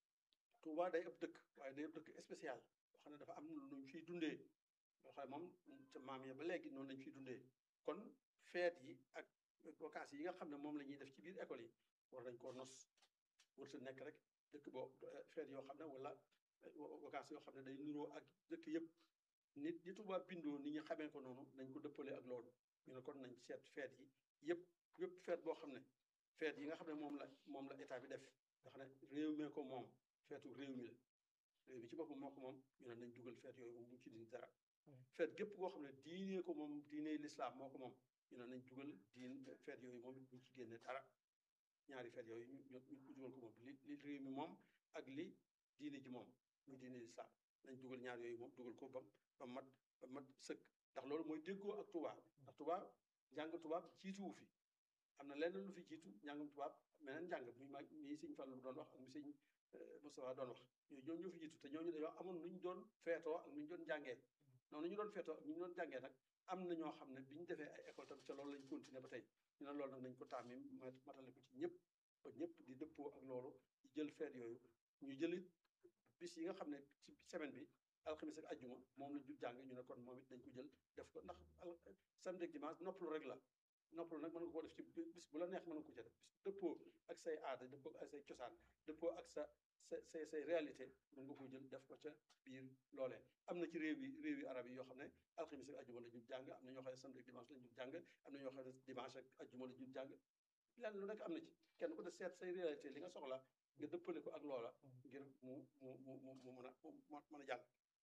Touba day ëpp dëkk waaye day ëpp dëkk spécial boo xam ne dafa am lu ñu fiy dundee loo xam ne moom ca maam ya ba léegi noonu lañ fiy dundee kon feet yi ak vacances yi nga xam ne moom la ñuy def ci biir école yi war nañ koo nos warta nekk rek dëkk boo feet yoo xam ne wala vacances yoo xam ne day nuroo ak dëkk yëpp nit ñi Touba bindoo nit ñi xamee ko noonu nañ ko dëppale ak loolu ñu ne kon nañ seet feet yi yëpp yëpp feet boo xam ne feet yi nga xam ne moom la moom la état bi def nga xam ne réew mee ko moom feetu réew mi la réew mi ci boppam moo ko moom ñu ne nañ dugal feet yooyu moom bu ci dindi dara feet gépp koo xam ne diinee ko moom diinee lislaam moo ko moom ñu ne nañ dugal diin feet yooyu moom it buñ ci génne dara ñaari feet yooyu ñu ñu dugal ko moom li li réew mi moom ak li diine ji moom muy diine lislaam nañ dugal ñaar yooyu moom dugal ko ba ba mat ba mat sëkk ndax loolu mooy déggoo ak tubaab ndax tubaab njàng tubaab jiituwu fi am na lenn lu fi jiitu njàngum tubaab meneen njàng muy mag mii sëñ Fallu doon wax ak mi sëñ Moustapha doon wax ñooñu ñoo fi jiitu te ñooñu dañoo amoon nu ñu doon feetoo ak nu ñu doon jàngee noonu ñu doon feetoo ak nu ñu doon jàngee nag am na ñoo xam ne bi ñu defee ay école tam ca loolu lañ continuer ba tey ñu ne loolu nag nañ ko taamim matale ko ci ñëpp ba ñëpp di dëppoo ak loolu di jël feet yooyu ñu jëlit bis yi nga xam ne ci semaine bi alxamis ak ajjuma moom lañ jul jàng ñu ne kon moom it dañ ko jël def ko ndax samedi ak dimanche noppalu rek la noppalu nag mën nga koo def ci bis bu la neex mën nga ko ca def bis dëppoo ak say aada dëppoo ak say cosaan dëppoo ak sa sa say say réalité mën nga ko jël def ko ca biir loolee am na ci réew yi réew yi arab yi yoo xam ne alxamis ak ajjuma la ñu jàng am na ñoo xam ne samedi ak dimanche la ñu jàng am na ñoo xam ne dimanche ak ajjuma la ñu jàng lenn lu nekk am na ci kenn ku ne seet say réalité li nga soxla nga dëppale ko ak loola ngir mu mu mu mu mu mën a mën a jàng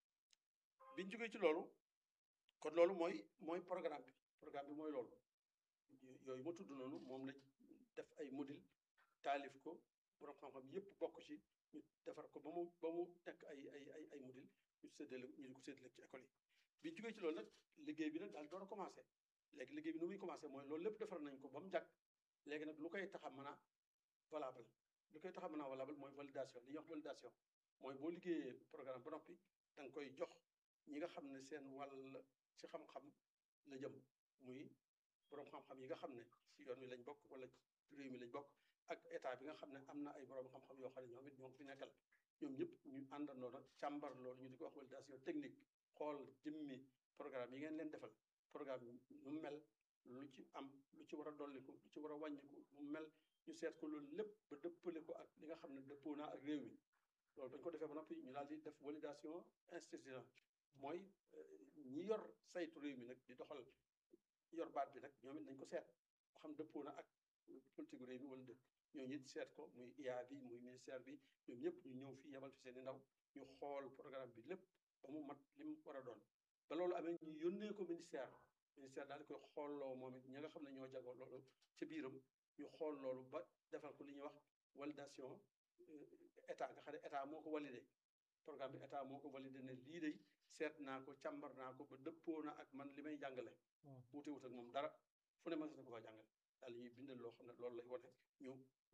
biñ jógee ci loolu kon loolu mooy mooy programme bi programme bi mooy loolu yooyu ma tudd noonu moom lañ def ay module taalif ko borom xam-xam yépp bokk ci ñu defar ko ba mu mu ba mu nekk ay ay ay ay module ñu séddale ñu di ko séddale ci école yi bi ñu jógee ci loolu nag liggéey bi nag daal door a commencé léegi liggéey bi nu muy commencé mooy loolu lépp defar nañ ko ba mu jàkk léegi nag lu koy tax a mën a valable lu koy tax a mën a valable mooy validation li ñuy wax validation mooy boo liggéeyee programme ba noppi da nga koy jox ñi nga xam ne seen wàll ci xam-xam la jëm muy boroom xam-xam yi nga xam ne ci yoon wi lañ bokk wala réew mi lañ bokk ak état bi nga xam ne am na ay boroom xam-xam yoo xam ne ñoom it ñoo fi nekkal ñoom ñëpp ñu àndandoo nag càmbar loolu ñu di ko wax validation technique xool jëmmi programme yi ngeen leen defal programme yi nu mel lu ci am lu ci war a dolliku lu ci war a wàññiku nu mel ñu seet ko loolu lépp ba dëppale ko ak li nga xam ne dëppoo naa ak réew mi loolu bañ ko defee ba noppi ñu daal di def validation institutionnelle mooy ñi yor saytu réew mi nag di doxal yor baat bi nag ñoom it nañ ko seet ba xam dëppoo na ak politique réew mi wala dëkk ñooñu it seet ko muy IA bi muy ministère bi ñoom ñëpp ñu ñëw fii yebal fi seen i ndaw ñu xool programme bi lépp ba mu mat li mu war a doon ba loolu amee ñu yónnee ko ministère ministère daal di koy xoolloo moom it ñi nga xam ne ñoo jagoo loolu ci biiram ñu xool loolu ba defal ko li ñuy wax validation état nga xam ne état moo ko validé programme bi état moo ko validé ne lii day seet naa ko càmbar naa ko ba dëppoo na ak man li may jàngale wuute wut ak moom dara fu ne mën na ko faa jàngale daal ñuy bindal loo xam ne loolu lay wane ñu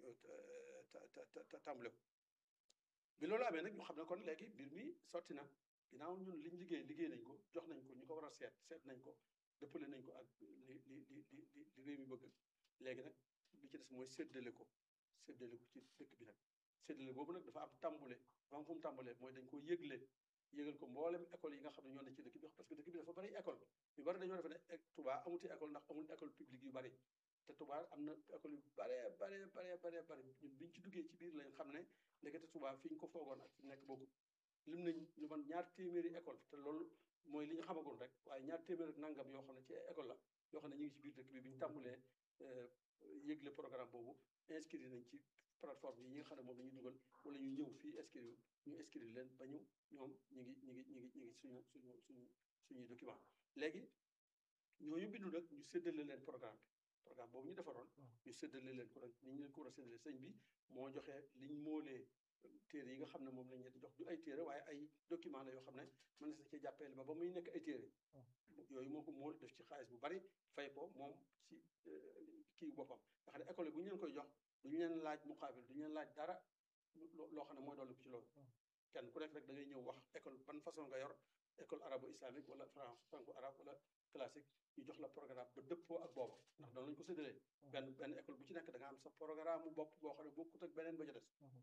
tàmbale ko bi loolu amee nag ñu xam ne kon léegi mbir mi sotti na ginnaaw ñun liñ liggéey liggéey nañ ko jox nañ ko ñu ko war a seet seet nañ ko dëppale nañ ko ak li li li li li réew mi bëgg léegi nag li ci des mooy séddale ko séddale ko ci dëkk bi nag séddale boobu nag dafa am tàmbule dafa am fu mu tàmbulee mooy dañ ko yëgle yëgal ko mboolem école yi nga xam ne ñoo ne ci dëkk bi parce que dëkk bi dafa bari école yu bari dañoo defe ne Touba amuti école ndax amul école publique yu bari te Touba am na école yu bare bare bare bare bari ñun biñ ci duggee ci biir lañ xam ne ndekete Touba fi ñu ko foogoon ak fi nekk bokkul lim nañ lu man ñaar téeméeri école te loolu mooy li ñu xamagoon rek waaye ñaar téeméeri nangam yoo xam ne ci école la yoo xam ne ñu ngi ci biir dëkk bi bi ñu tàmbulee yëgle programme boobu inscrire nañ ci plateforme yi nga xam ne moom la ñuy dugal wala ñu ñëw fii inscrire ñu inscrire leen ba ñu ñoom ñu ngi ñu ngi ñu ngi ñu ngi suñu suñu suñu suñuy document léegi ñooñu bindu nag ñu séddale leen programme bi programme boobu ñu defaroon ñu séddale leen ko nag ni ñu leen ko war a séddale sëñ bi moo joxe liñ moolee téere yi nga xam ne moom lañ leen di jox du ay téere waaye ay document la yoo xam ne mën na sa ci jàppale ba ba muy nekk ay téere yooyu moo ko mool def ci xaalis bu bari fay ko moom ci kii boppam nga xam ne école bu ñu leen koy jox duñu leen laaj muqaabil duñu leen laaj dara loo xam ne mooy dolli ko ci loolu kenn ku nekk rek da ngay ñëw wax école ban façon nga yor école arabo islamique wala franco arabe wala classique ñu jox la programme ba dëppoo ak boobu ndax doon lañu ko séddalee benn benn école bu ci nekk da nga am sa programme mu bopp boo xam ne bokkut ak beneen ba ca des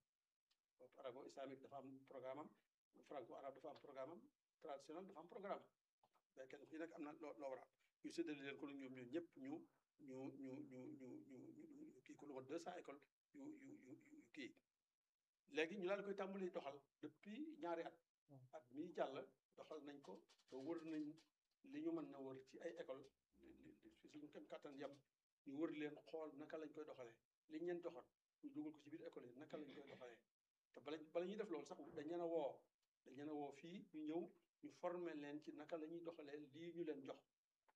boobu arabo islamique dafa am programme am franco arabe dafa am programme am traditionnel dafa am programme mais kenn ku ci nekk am na loo loo war a am ñu séddale leen ko nag ñoom ñoom ñëpp ñu ñu ñu ñu ñu ñu ñu kii ko lu woon deux cent écoles yu yu yu yu kii léegi ñu daal koy tàmbali doxal depuis ñaari at at mii jàll doxal nañ ko ba wër nañ li ñu mën na wër ci ay école fi suñu kem kàttan yam ñu wër leen xool naka lañ koy doxalee liñ leen joxoon ñu dugal ko ci biir école yi naka lañ koy doxalee te bala bala ñuy def loolu sax dañ leen a woo dañ leen a woo fii ñu ñëw ñu former leen ci naka la ñuy doxalee lii ñu leen jox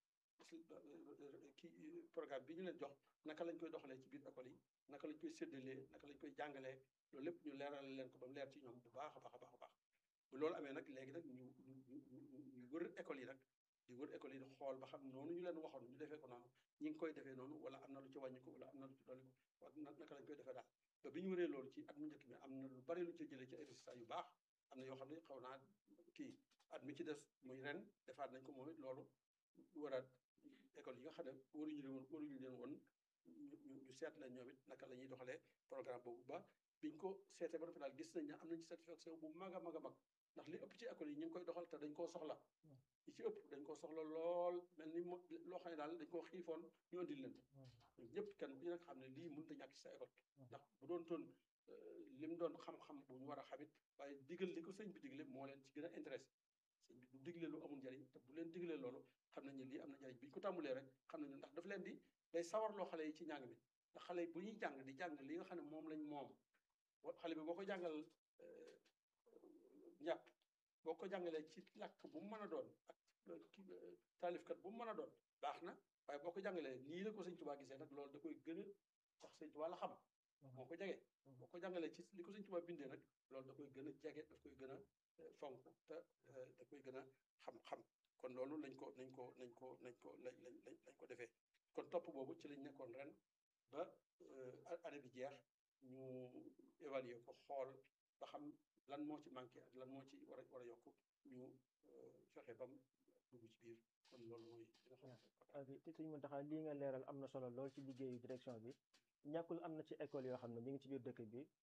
kii programme bi ñu leen jox naka lañ koy doxalee ci biir école yi naka lañ koy séddalee naka lañ koy jàngalee loolu lépp ñu leeral leen ko ba mu leer ci ñoom bu baax a baax a baax a baax bu loolu amee nag léegi nag ñu ñu ñu wër école yi nag di wër école yi di xool ba xam noonu ñu leen waxoon ñu defee ko noonu ñi ngi koy defee noonu wala am na lu ci wàññi ko wala am na lu ci dolli ko wala naka lañ koy defee daal ba bi ñu wëree loolu ci at mu njëkk mi am na lu bari lu ci jëlee ci ay résultats yu baax am na yoo xam ne xaw naa kii at mi ci des muy ren defaat nañ ko moom it loolu waraat école yi nga xam ne waruñu leen woon waruñu leen woon ñu ñu seet leen ñoom it naka la ñuy doxalee programme boobu ba biñ ko seetee ba dafa daal gis nañ ne am nañ ci satisfaction bu mag a mag a mag ndax li ëpp ci école yi ñu ngi koy doxal te dañ koo soxla li ci ëpp dañ koo soxla lool mel ni loo xam ne daal dañ koo xiifoon ñu andil leen ñun ñëpp kenn ku ci nag xam ne lii mënut a ñàkk ci sa école ndax bu doon toon lim doon xam-xam bu ñu war a xamit waaye digal li ko sëñ bi digle moo leen ci gën a intéressé sëñ bi du digle lu amul njariñ te bu leen diglee loolu xam nañ ne lii am na njariñ bi ñu ko tàmbalee rek xam nañu ndax daf leen di day sawarloo xale yi ci njàng mi ndax xale yi bu ñuy jàng di jàng li nga xam ne moom lañ moom xale bi boo ko jàngal njàpp boo ko jàngalee ci làkk bu mu mën a doon ak ki taalifkat bu mu mën a doon baax na waaye boo ko jàngalee nii la ko sëñ Tuubaa gisee nag loolu da koy gën a tax sëñ Tuubaa la xam moo ko jege boo ko jàngalee ci li ko Sëñ Tuubaa bindee nag loolu da koy gën a jege daf koy gën a fonk te da koy gën a xam-xam kon loolu lañ ko nañ ko nañ ko nañ ko lañ lañ lañ ko defee kon topp boobu ci lañ nekkoon ren ba année bi jeex ñu évaluer ko xool ba xam lan moo ci manqué ak lan moo ci war a war a yokk ñu fexe bam dugg ci biir kon loolu mooy li nga xam ok te suñu mën taxaa lii nga leeral am na solo lool ci liggéeyu direction bi ñàkkul am na ci école yoo xam ne ñu ngi ci biir dëkk bi